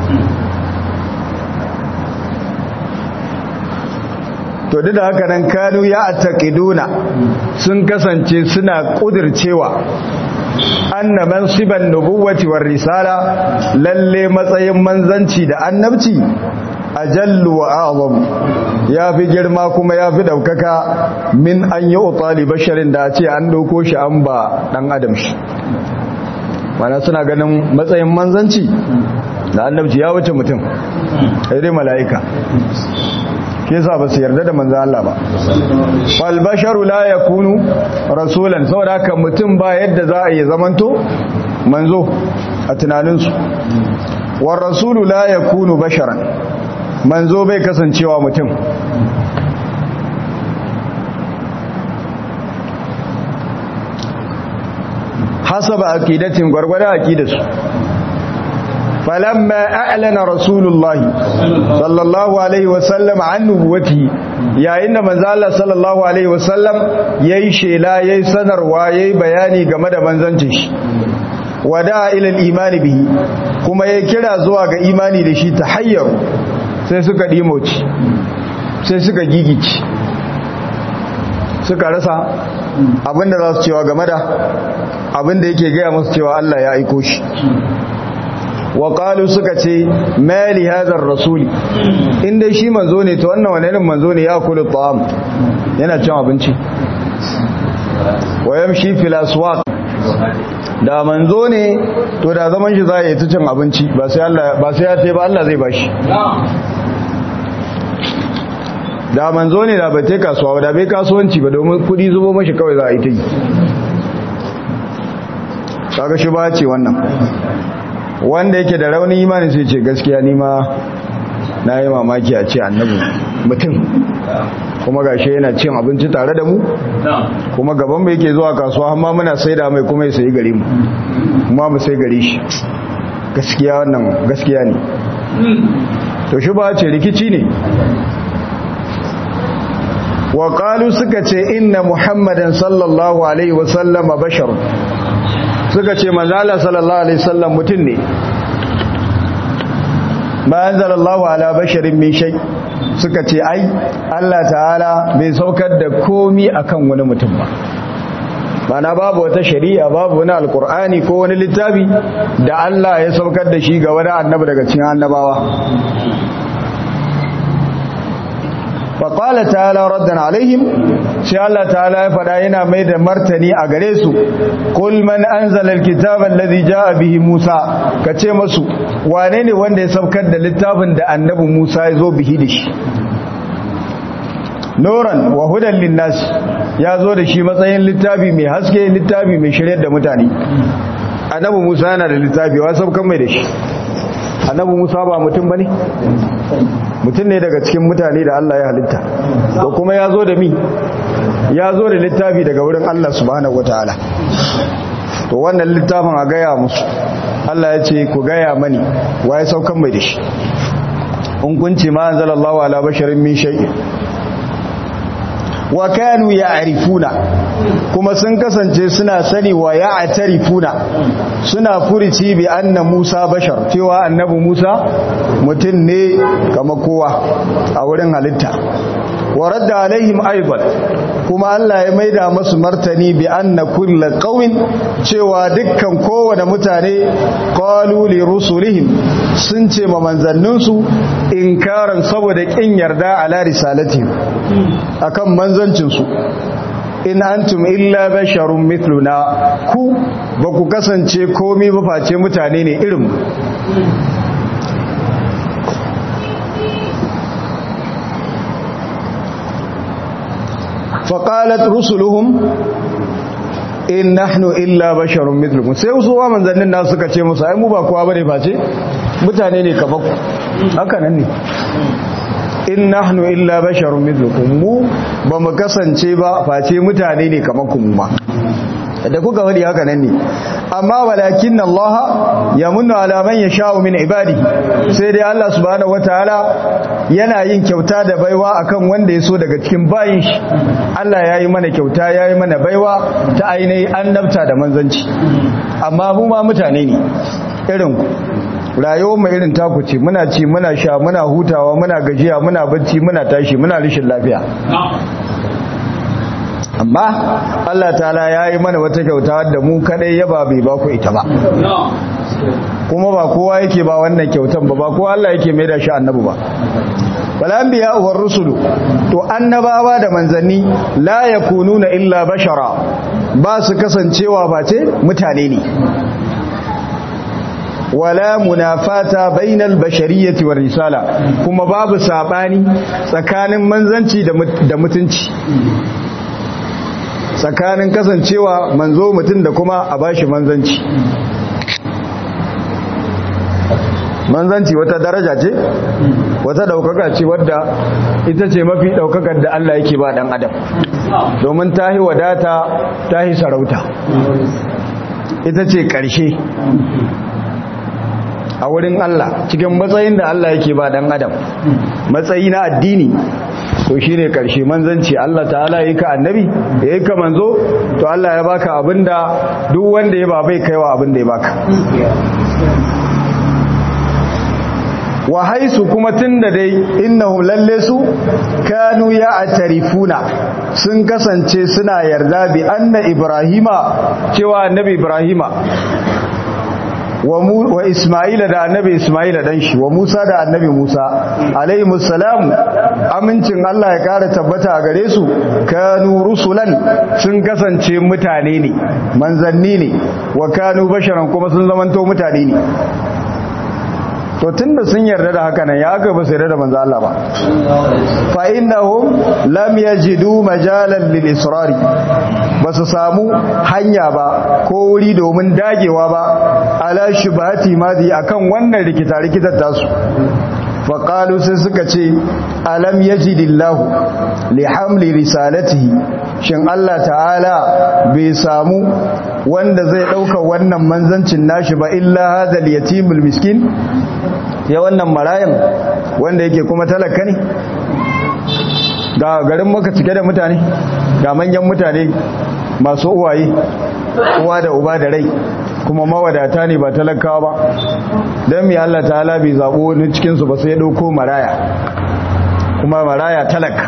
to duk da haka nan kanu ya attaqiduna sun kasance suna kudircewa anna mansiban nubuwati war risala lalle matsayin manzanci da annabci ajallu wa a'zam yafi girma kuma yafi daukaka min an yi utali basharin da ce an dauko shi an ba dan adam shi mana suna ganin matsayin manzanci da annabci ya wuce mutum sai dai mala'ika ke sa ba su yarda da manzan Allah ba fal basharu la yakunu rasulan saboda haka mutum ba yadda za a yi zamanto manzo a tunaninsu war rasulu la yakunu basharan manzo bai kasancewa mutum hasaba aqidatin gwargwada aqidarsu falamma a'lana rasulullahi sallallahu alaihi wasallam an nubuwati yayin da manzo Allah sallallahu alaihi wasallam yayi shela yayi sanarwa yayi bayani game da manzancin shi wada ila al-imani bihi kuma ya kira zuwa ga imani da shi tahayyar sai suka dimoci sai suka gigici suka rasa abinda za su cewa game da abinda yake gaya musu cewa Allah ya aiko shi wa qalu suka ce mali hadha rasuli inda shi manzo ne to wannan wani irin manzo ne ya kula ta'am yana cin abinci wa yamshi fil aswaq da manzo ne to da zaman shi za ya yi ta cin abinci ba sai Allah ba sai ya ce ba Allah zai bashi da manzo ne da bai ta kasuwa da bai kasuwanci ba domin kudi zubo mashi kawai za a yi ta yi kaga shi ba ce wannan wanda yake da raunin imani sai ce gaskiya ni ma na yi mamaki a ce annabi mutum kuma gashi yana cin abinci tare da mu kuma gaban mai yake zuwa kasuwa amma muna sai da mai kuma ya sayi gare mu kuma mu sai gare shi gaskiya wannan gaskiya ne to shi ba ce rikici ne wa qalu suka ce inna muhammadan sallallahu alaihi wasallam bashar suka ce manzala sallallahu alaihi wasallam mutum ne ma anzalallahu ala basharin min shay suka ce ai Allah ta'ala bai saukar da komi akan wani mutum ba mana babu wata shari'a babu wani alkur'ani ko wani littafi da Allah ya saukar da shi ga wani annabi daga cikin annabawa faƙala ta'ala raddan alaihim sai Allah ta'ala ya faɗa yana mai da martani a gare su kul man anzala alkitaba alladhi jaa bihi Musa kace masu wane ne wanda ya saukar da littafin da annabi Musa ya zo bihi da shi Noran wa hudan linnas ya zo da shi matsayin littafi mai haske littafi mai shiryar da mutane annabi Musa yana da littafi wa saukan mai da shi annabi Musa ba mutum bane mutum ne daga cikin mutane da Allah ya halitta da kuma ya zo da mi ya zo da littafi daga wurin Allah subhanahu wataala to wannan littafin a gaya musu Allah ya ce ku gaya mani waye saukan mai da shi in kunci ma anzalallahu ala basharin min shay'in wa kanu ya'rifuna kuma sun kasance suna sani wa ya'tarifuna suna furici bi anna Musa bashar cewa annabi Musa mutum ne kamar kowa a wurin halitta wa radda alaihim aidan kuma Allah ya maida masu martani bi anna kulla qawin cewa dukkan kowane mutane qalu li rusulihim sun ce ma manzanninsu inkaran saboda kin yarda ala risalati akan manzancinsu in antum illa basharun mithluna ku ba ku kasance komai ba face mutane ne irin faƙalat rusuluhum in nahnu illa basharun mithlukum sai su wa manzannin nasu suka ce musu ai mu ba kowa bane face mutane ne kamar ku haka nan ne in nahnu illa basharun mithlukum mu ba mu kasance ba face mutane ne kamar ku mu ma da kuka wadi haka nan ne amma walakin Allah ya munna ala man yasha'u min ibadi sai dai Allah subhanahu wataala yana yin kyauta da baiwa akan wanda ya so daga cikin bayin shi Allah yayi mana kyauta yayi mana baiwa ta ainihin annabta da manzanci amma mu ma mutane ne irin ku rayuwar mu irin taku ce muna ci muna sha muna hutawa muna gajiya muna bacci muna tashi muna rishin lafiya amma Allah ta'ala ya yi mana wata kyauta da mu kadai yaba bai ba ku ita ba kuma ba kowa yake ba wannan kyautan ba ba kowa Allah yake mai da shi annabi ba wal anbiya war rusulu to annabawa da manzanni la yakununa illa bashara ba su kasancewa face mutane ne wala munafata bainal bashariyyati war risala kuma babu sabani tsakanin manzanci da mutunci tsakanin kasancewa manzo mutum da kuma a bashi manzanci manzanci wata daraja ce wata daukaka ce wadda ita ce mafi daukakar da Allah yake ba dan adam domin tahi wadata tahi sarauta ita ce ƙarshe a wurin Allah cikin matsayin da Allah yake ba dan adam matsayi na addini to shine karshe manzanci Allah ta'ala yi ka annabi yayi ka manzo to Allah ya baka abinda duk wanda ya ba bai kaiwa abinda ya baka wa haisu kuma tunda dai innahum lalle su kanu ya atarifuna sun kasance suna yarda bi anna ibrahima cewa annabi ibrahima wa Ismaila da annabi Ismaila dan shi wa Musa da annabi Musa alaihi musallamu amincin Allah ya kara tabbata a gare su kanu rusulan sun kasance mutane ne manzanni ne wa kanu basharan kuma sun zamanto mutane ne to tunda sun yarda da haka nan ya aka ba su yarda da manzo Allah ba fa innahum lam yajidu majalan lil israri ba su samu hanya ba ko wuri domin dagewa ba ala shubhati madi akan wannan rikita rikitar tasu faƙalu sai suka ce alam yajidillahu li hamli risalatihi shin Allah ta'ala bai samu wanda zai ɗauka wannan manzancin nashi ba illa hadal yatimul miskin ya wannan marayan wanda yake kuma talaka ne ga garin maka cike da mutane ga manyan mutane masu uwaye uwa da uba da rai kuma mawadata ne ba talakawa ba don mai Allah ta'ala bai zaɓo wani cikinsu ba sai ɗauko maraya kuma maraya talaka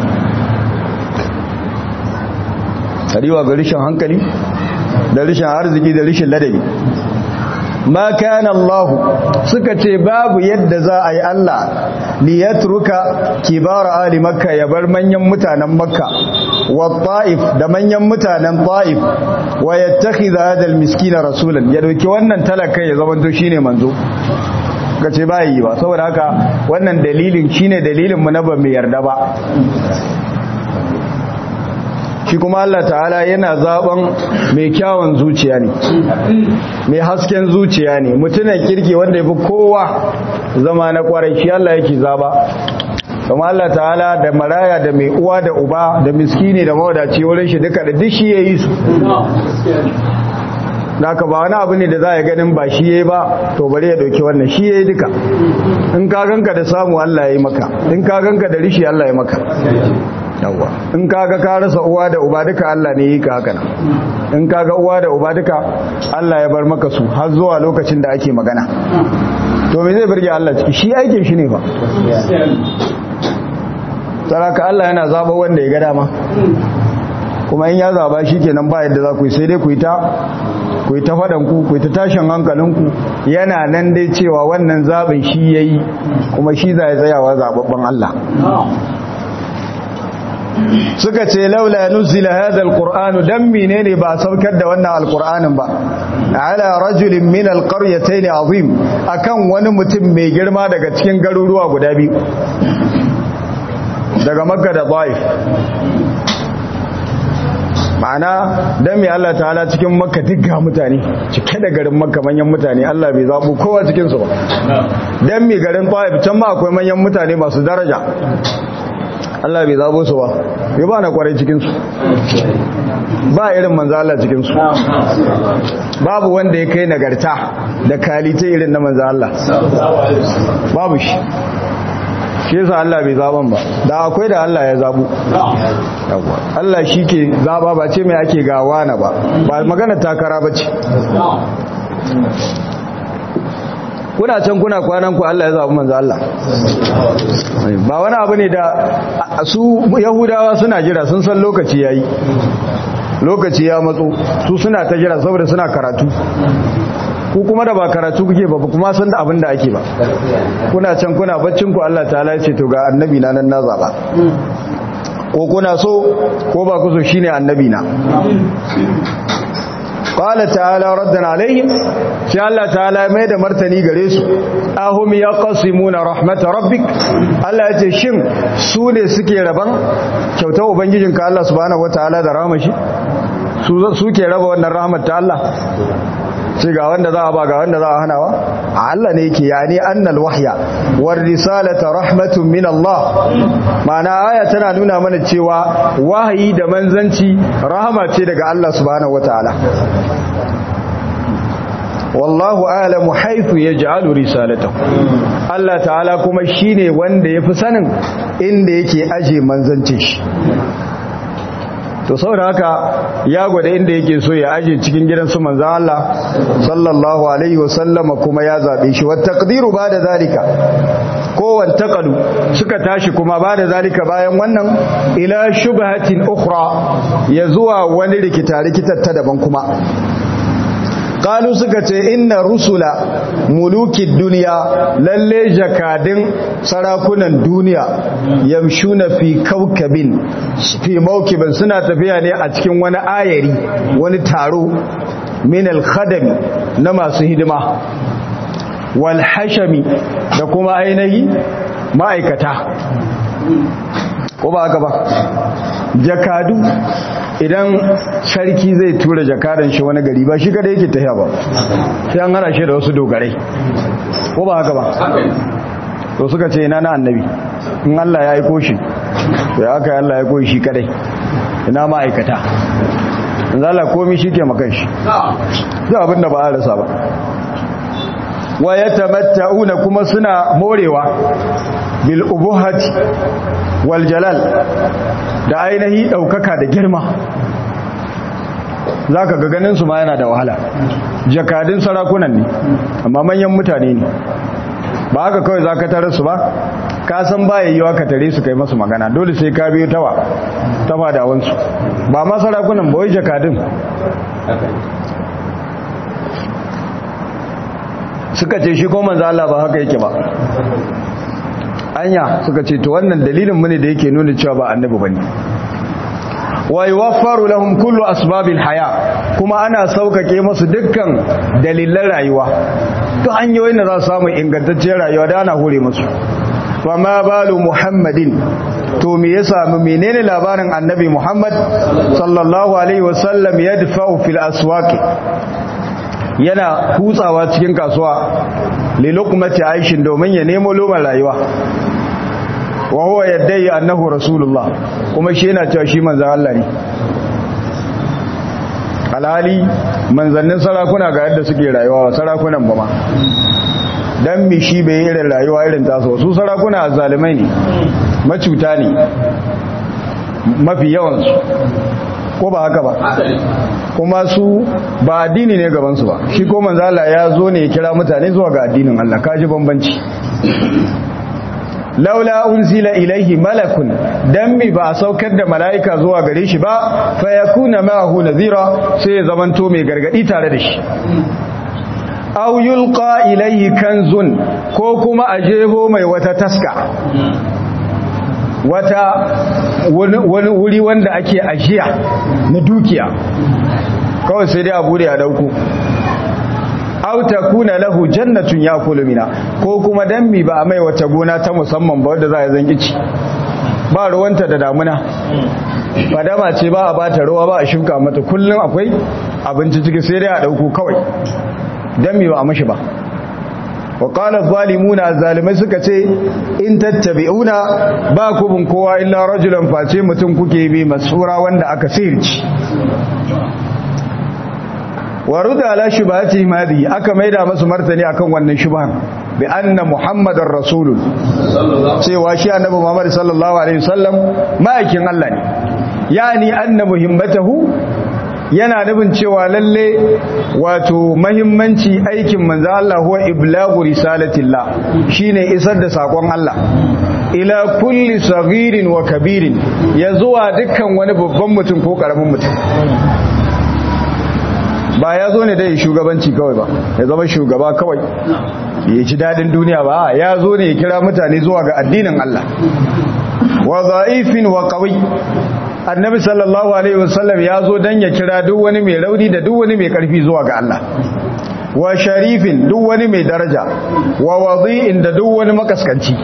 tsariwa ga rishin hankali da rishin arziki da rishin ladabi ma kana Allah suka ce babu yadda za a yi Allah li yatruka kibara ali makka ya bar manyan mutanen makka wa ta'if da manyan mutanen ta'if wa yattakhidha hadha al-miskina rasulan ya dauki wannan talaka ya zama to shine manzo kace ba yi ba saboda haka wannan dalilin shine dalilin mu na ba mu yarda ba shi kuma Allah ta'ala yana zaben mai kyawun zuciya ne mai hasken zuciya ne mutumin kirki wanda ya fi kowa zama na kwarai shi Allah yake zaba kuma Allah ta'ala da maraya da mai uwa da uba da miskini da mawadaci wurin shi duka da duk shi ya yi su da ka ba wani abu ne da za a ganin ba shi ya yi ba to bari ya dauki wannan shi ya yi duka in ka ganka da samu Allah ya yi maka in ka ganka da rishi Allah ya maka yawwa in kaga ka rasa uwa da uba duka Allah ne yi ka haka nan in kaga uwa da uba duka Allah ya bar maka su har zuwa lokacin da ake magana to me zai burge Allah ciki shi aikin shi ne fa saraka Allah yana zaba wanda ya ga dama kuma in ya zaba shi kenan ba yadda za ku yi sai dai ku yi ta ku yi ta faɗan ku ku yi ta tashin hankalinku yana nan dai cewa wannan zaɓin shi ya yi kuma shi za ya tsayawa zaɓaɓɓen Allah suka ce laula nuzila hadha alqur'anu dan menene ba saukar da wannan alqur'anin ba ala rajulin min alqaryatayn azim akan wani mutum mai girma daga cikin garuruwa guda biyu daga makka da taif ma'ana dan me Allah ta'ala cikin makka dukkan mutane cike da garin makka manyan mutane Allah bai zabo kowa cikin su ba dan me garin taif can ma akwai manyan mutane masu daraja Allah bai zabo su ba bai ba na kwarai cikinsu ba irin manzo Allah cikinsu babu wanda ya kai nagarta da kalite irin na manzo Allah babu shi shi yasa Allah bai zaban ba da akwai da Allah ya zabu yawa Allah shi ke zaba ba ce mai ake gawa na ba ba magana takara ba ce kuna can kuna kwanan ku Allah ya zaɓi manzo Allah ba wani abu ne da su yahudawa suna jira sun san lokaci yayi lokaci ya matso su suna ta jira saboda suna karatu ku kuma da ba karatu kuke ba kuma san da abin da ake ba kuna can kuna baccin ku Allah ta'ala ya ce to ga annabi na nan na zaba ko kuna so ko ba ku so shine annabi na qala ta'ala raddan alaihim sai Allah ta'ala mai da martani gare su ahum yaqsimuna rahmat rabbik Allah yace shin su ne suke raban kyautar ubangijinka Allah subhanahu wataala da rahmashi su suke raba wannan rahmat ta Allah sai ga wanda za a ba ga wanda za a hanawa Allah ne yake yani annal wahya war risalata rahmatun min Allah ma'ana aya tana nuna mana cewa wahayi da manzanci rahama ce daga Allah subhanahu wataala wallahu a'lamu haythu yaj'alu risalatahu Allah ta'ala kuma shine wanda yafi sanin inda yake aje manzancin shi to saboda haka ya gwada inda yake so ya aje cikin gidan su manzon Allah sallallahu alaihi wasallama kuma ya zabe shi wa taqdiru bada zalika kowan taqalu suka tashi kuma bada zalika bayan wannan ila shubhatin ukhra ya zuwa wani rikita rikitar ta daban kuma kalu suka ce inna rusula mulukin duniya lalle jakadin sarakunan duniya yamshuna fi kaukabin fi maukibin suna tafiya ne a cikin wani ayari wani taro min al-khadami na masu hidima wal hashami da kuma ainihi ma'aikata ko ba haka ba jakadu idan sarki zai tura jakadan shi wani gari ba shi kada yake tafiya ba sai an hana shi da wasu dogarai ko ba haka ba to suka ce ina na annabi in Allah ya aiko shi to ya aka Allah ya aiko shi kadai ina ma'aikata in Allah komai shi ke makan shi duk abin da ba a rasa ba wa yatamatta'una kuma suna morewa bil ubuhati wal jalal da ainihi daukaka da girma zaka ga ganin su ma yana da wahala jakadin sarakunan ne amma manyan mutane ne ba haka kawai zaka tare su ba ka san ba yayyuwa ka tare su kai masu magana dole sai ka biyo tawa tafa da wansu ba ma sarakunan ba wai jakadin suka ce shi ko manzo Allah ba haka yake ba anya suka ce to wannan dalilin mu ne da yake nuna cewa ba annabi bane wa yuwaffaru lahum kullu asbabil haya kuma ana saukake musu dukkan dalilan rayuwa to hanyoyin da za su samu ingantacciyar rayuwa da ana hore musu wa ma balu muhammadin to me ya samu menene labarin annabi muhammad sallallahu alaihi wasallam yadfa'u fil aswaqi yana kutsawa cikin kasuwa lilukumati aishin domin ya nemo loman rayuwa wa huwa yaddai annahu rasulullah kuma shi yana cewa shi manzon Allah ne alhali manzannin sarakuna ga yadda suke rayuwa sarakunan ba ma dan mi shi bai irin rayuwa irin taso su sarakuna zalimai ne macuta ne mafi yawansu ko ba haka ba kuma su ba addini ne gabansu ba shi ko manzala ya zo ne ya kira mutane zuwa ga addinin Allah kaji bambanci laula unzila ilaihi malakun dan mi ba a saukar da mala'ika zuwa gare shi ba fa yakuna ma'ahu nadhira sai ya zamanto mai gargadi tare da shi aw yulqa ilaihi kanzun ko kuma a jeho mai wata taska wata wani wuri wanda ake ajiya na dukiya kawai sai dai a bude a dauko aw takuna lahu jannatun yakulu mina ko kuma dammi ba a mai wata gona ta musamman ba wanda za a zangi ci ba ruwanta da damuna fadama ce ba a bata ruwa ba a shuka mata kullum akwai abinci ciki sai dai a dauko kawai dammi ba a mashi ba wa qala zalimuna zalimai suka ce in tattabi'una ba ku bin kowa illa rajulan face mutum kuke bi masura wanda aka sirci wa ruda ala shubhati madi aka maida masu martani akan wannan shubhan bi anna muhammadar rasulun cewa shi annabi muhammad sallallahu alaihi wasallam ma'aikin Allah ne yani anna muhimmatahu yana nufin cewa lalle wato mahimmanci aikin manzo Allah huwa iblagu risalatillah shine isar da sakon Allah ila kulli saghirin wa kabirin ya zuwa dukkan wani babban mutum ko karamin mutum ba ya zo ne dai shugabanci kawai ba ya zama shugaba kawai ya ci dadin duniya ba ya zo ne ya kira mutane zuwa ga addinin Allah wa za'ifin wa qawi annabi sallallahu alaihi wasallam ya zo dan ya kira duk wani mai rauni da duk wani mai karfi zuwa ga Allah wa sharifin duk wani mai daraja wa wadi'in da duk wani makaskanci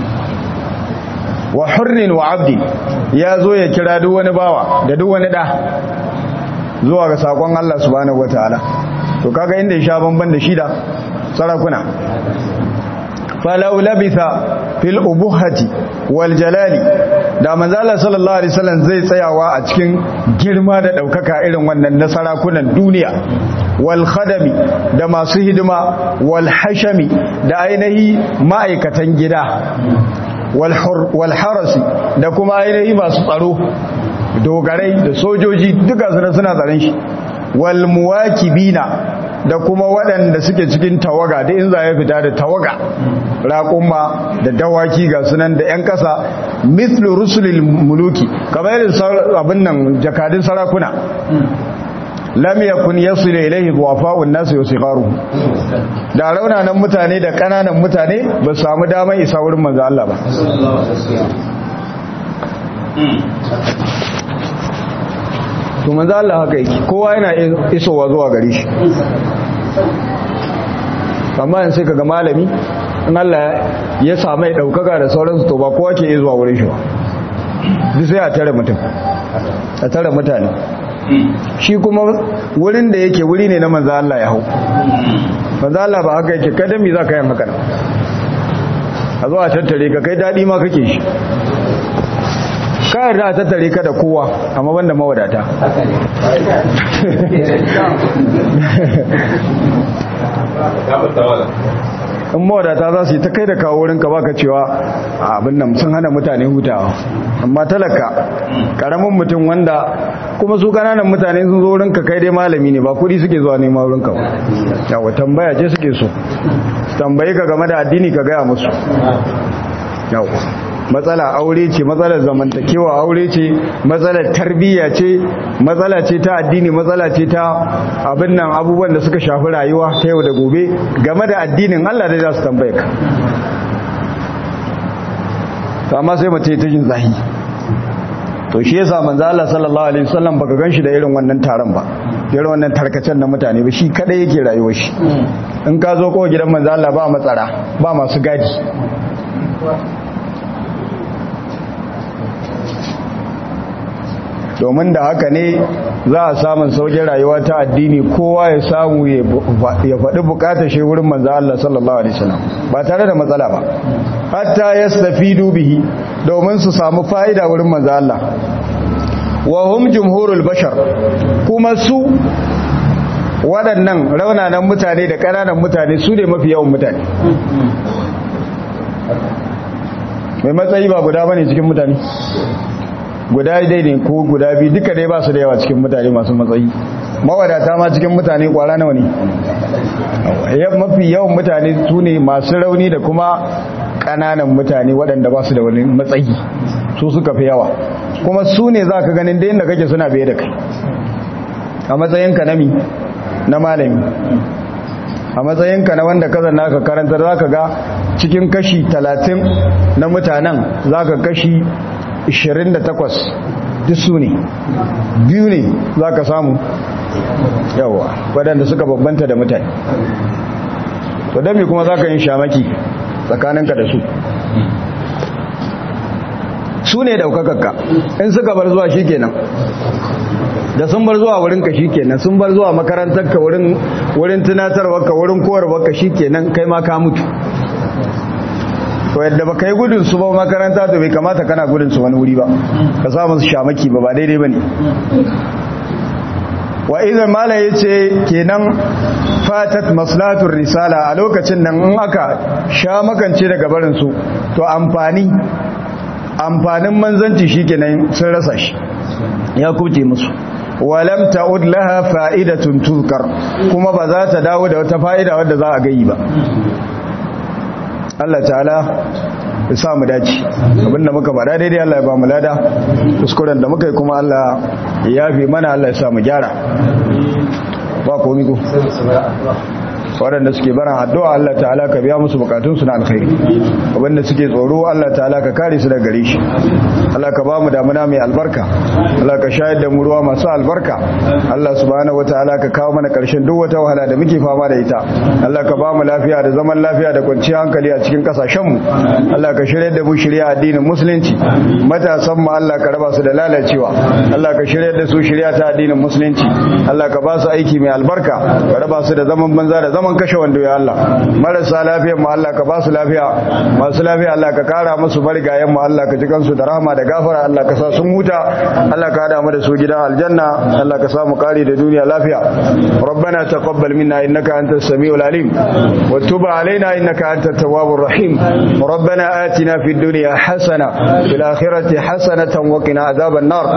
wa hurrin wa abdi ya zo ya kira duk wani bawa da duk wani da zuwa ga sakon Allah subhanahu wataala to kaga inda ya sha bamban da shida sarakuna falau labitha fil ubuhati wal jalali da manzo Allah sallallahu alaihi wasallam zai tsayawa a cikin girma da daukaka irin wannan na sarakunan duniya wal khadami da masu hidima wal hashami da ainihi ma'aikatan gida wal harasi da kuma ainihi masu tsaro dogarai da sojoji duka suna suna tsaron shi wal muwakibina da kuma waɗanda suke cikin tawaga da in za ya fita da tawaga raƙumma da dawaki ga sunan da 'yan ƙasa mithlu rusulil muluki kamar irin abin nan jakadun sarakuna lam yakun yasilu ilayhi du'afa'un nas yusigaru da raunanan mutane da kananan mutane ba su samu damar isa wurin manzo Allah ba to manzo Allah haka yake kowa yana isowa zuwa gare shi amma yanzu sai kaga malami in Allah ya samu daukaka da sauransu to ba kowa ke zuwa wurin shi ba duk sai a tare mutum a tare mutane shi kuma wurin da yake wuri ne na manzo Allah ya hau manzo Allah ba haka yake kada mi za ka yin haka a zo a tattare ka kai dadi ma kake shi ka yarda a tattare ka da kowa amma banda mawadata in mawadata za su yi ta kai da kawo wurinka baka cewa abin nan sun hana mutane hutawa amma talaka karamin mutum wanda kuma su kananan mutane sun zo wurinka kai dai malami ne ba kudi suke zuwa nema wurinka ba yawa tambaya ce suke so tambayi ka game da addini ka gaya musu yawa matsala aure ce matsalar zamantakewa aure ce matsalar tarbiyya ce matsala ce ta addini matsala ce ta abin nan abubuwan da suka shafi rayuwa ta yau da gobe game da addinin Allah da za su tambaye ka to amma sai mace ta jin zahi to shi yasa manzo Allah sallallahu alaihi wasallam baka ganshi da irin wannan taron ba irin wannan tarkacen na mutane ba shi kadai yake rayuwar shi in ka zo kowa gidan manzo Allah ba matsara ba masu gadi domin da haka ne za a samun saukin rayuwa ta addini kowa ya samu ya faɗi bukatar shi wurin manzo Allah sallallahu alaihi wasallam ba tare da matsala ba hatta yastafidu bihi domin su samu fa'ida wurin manzo Allah wa hum jumhurul bashar kuma su waɗannan raunanan mutane da ƙananan mutane su ne mafi yawan mutane mai matsayi ba guda bane cikin mutane guda dai ne ko guda biyu duka dai ba su da yawa cikin mutane masu matsayi mawadata ma cikin mutane kwara nawa ne mafi yawan mutane su ne masu rauni da kuma ƙananan mutane waɗanda ba su da wani matsayi su suka fi yawa kuma su ne za ka ganin da yadda kake suna biye da kai a matsayinka na mi na malami a matsayinka na wanda ka zanna ka karanta za ka ga cikin kashi talatin na mutanen za ka kashi 28 duk su ne biyu ne za ka samu yawa waɗanda suka babbanta da mutane to don me kuma za ka yin shamaki tsakaninka da su su ne daukakakka in suka bar zuwa shi kenan da sun bar zuwa wurinka shi kenan sun bar zuwa makarantarka wurin tunatarwarka wurin kowarwarka shi kenan kai ma ka mutu to yadda ba ka yi gudun su ba makaranta to bai kamata kana gudun su wani wuri ba ka samu su shamaki ba ba daidai ba ne wa idan mala ya ce kenan fatat maslahatun risala a lokacin nan in aka sha makance daga barinsu to amfani amfanin manzanci shi kenan sun rasa shi ya kuce musu walam ta'ud laha fa'idatun tuzkar kuma ba za ta dawo da wata fa'ida wadda za a gayi ba Allah ta'ala ya sa mu dace abinda muka faɗa daidai Allah ya ba mu lada kuskuren da muka yi kuma Allah ya yafe mana Allah ya sa mu gyara ba komi ko waɗanda suke baran addu'a Allah ta'ala ka biya musu bukatunsu na alkhairi abinda suke tsoro Allah ta'ala ka kare su daga gare shi Allah ka ba mu damuna mai albarka Allah ka shayar da mu ruwa masu albarka Allah subhanahu wataala ka kawo mana ƙarshen duk wata wahala da muke fama da ita Allah ka ba mu lafiya da zaman lafiya da kwanciyar hankali a cikin kasashen mu Allah ka shirya da mu shirya addinin musulunci matasan mu Allah ka raba su da lalacewa Allah ka shirya da su shirya ta addinin musulunci Allah ka ba su aiki mai albarka ka raba su da zaman banza da zaman zaman kashe wando ya Allah marasa lafiyar mu Allah ka ba su lafiya masu lafiya Allah ka kara musu bargayen mu Allah ka ji kansu da rahama da gafara Allah ka sa sun huta Allah ka hada mu da su gidan aljanna Allah ka sa mu kare da duniya lafiya ربنا تقبل منا إنك أنت السميع العليم وتب علينا إنك أنت التواب الرحيم ربنا آتنا في الدنيا حسنة في الآخرة حسنة وقنا عذاب النار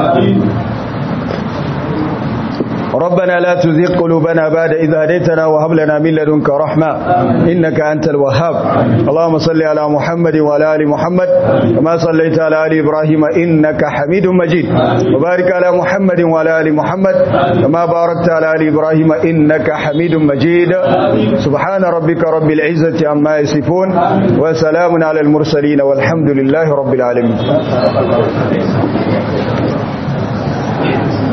ربنا لا تزغ قلوبنا بعد إذ هديتنا وهب لنا من لدنك رحمة إنك أنت الوهاب اللهم صل على محمد وعلى آل محمد كما صليت على آل إبراهيم إنك حميد مجيد وبارك على محمد وعلى آل محمد كما باركت على آل إبراهيم إنك حميد مجيد سبحان ربك رب العزة عما يصفون وسلام على المرسلين والحمد لله رب العالمين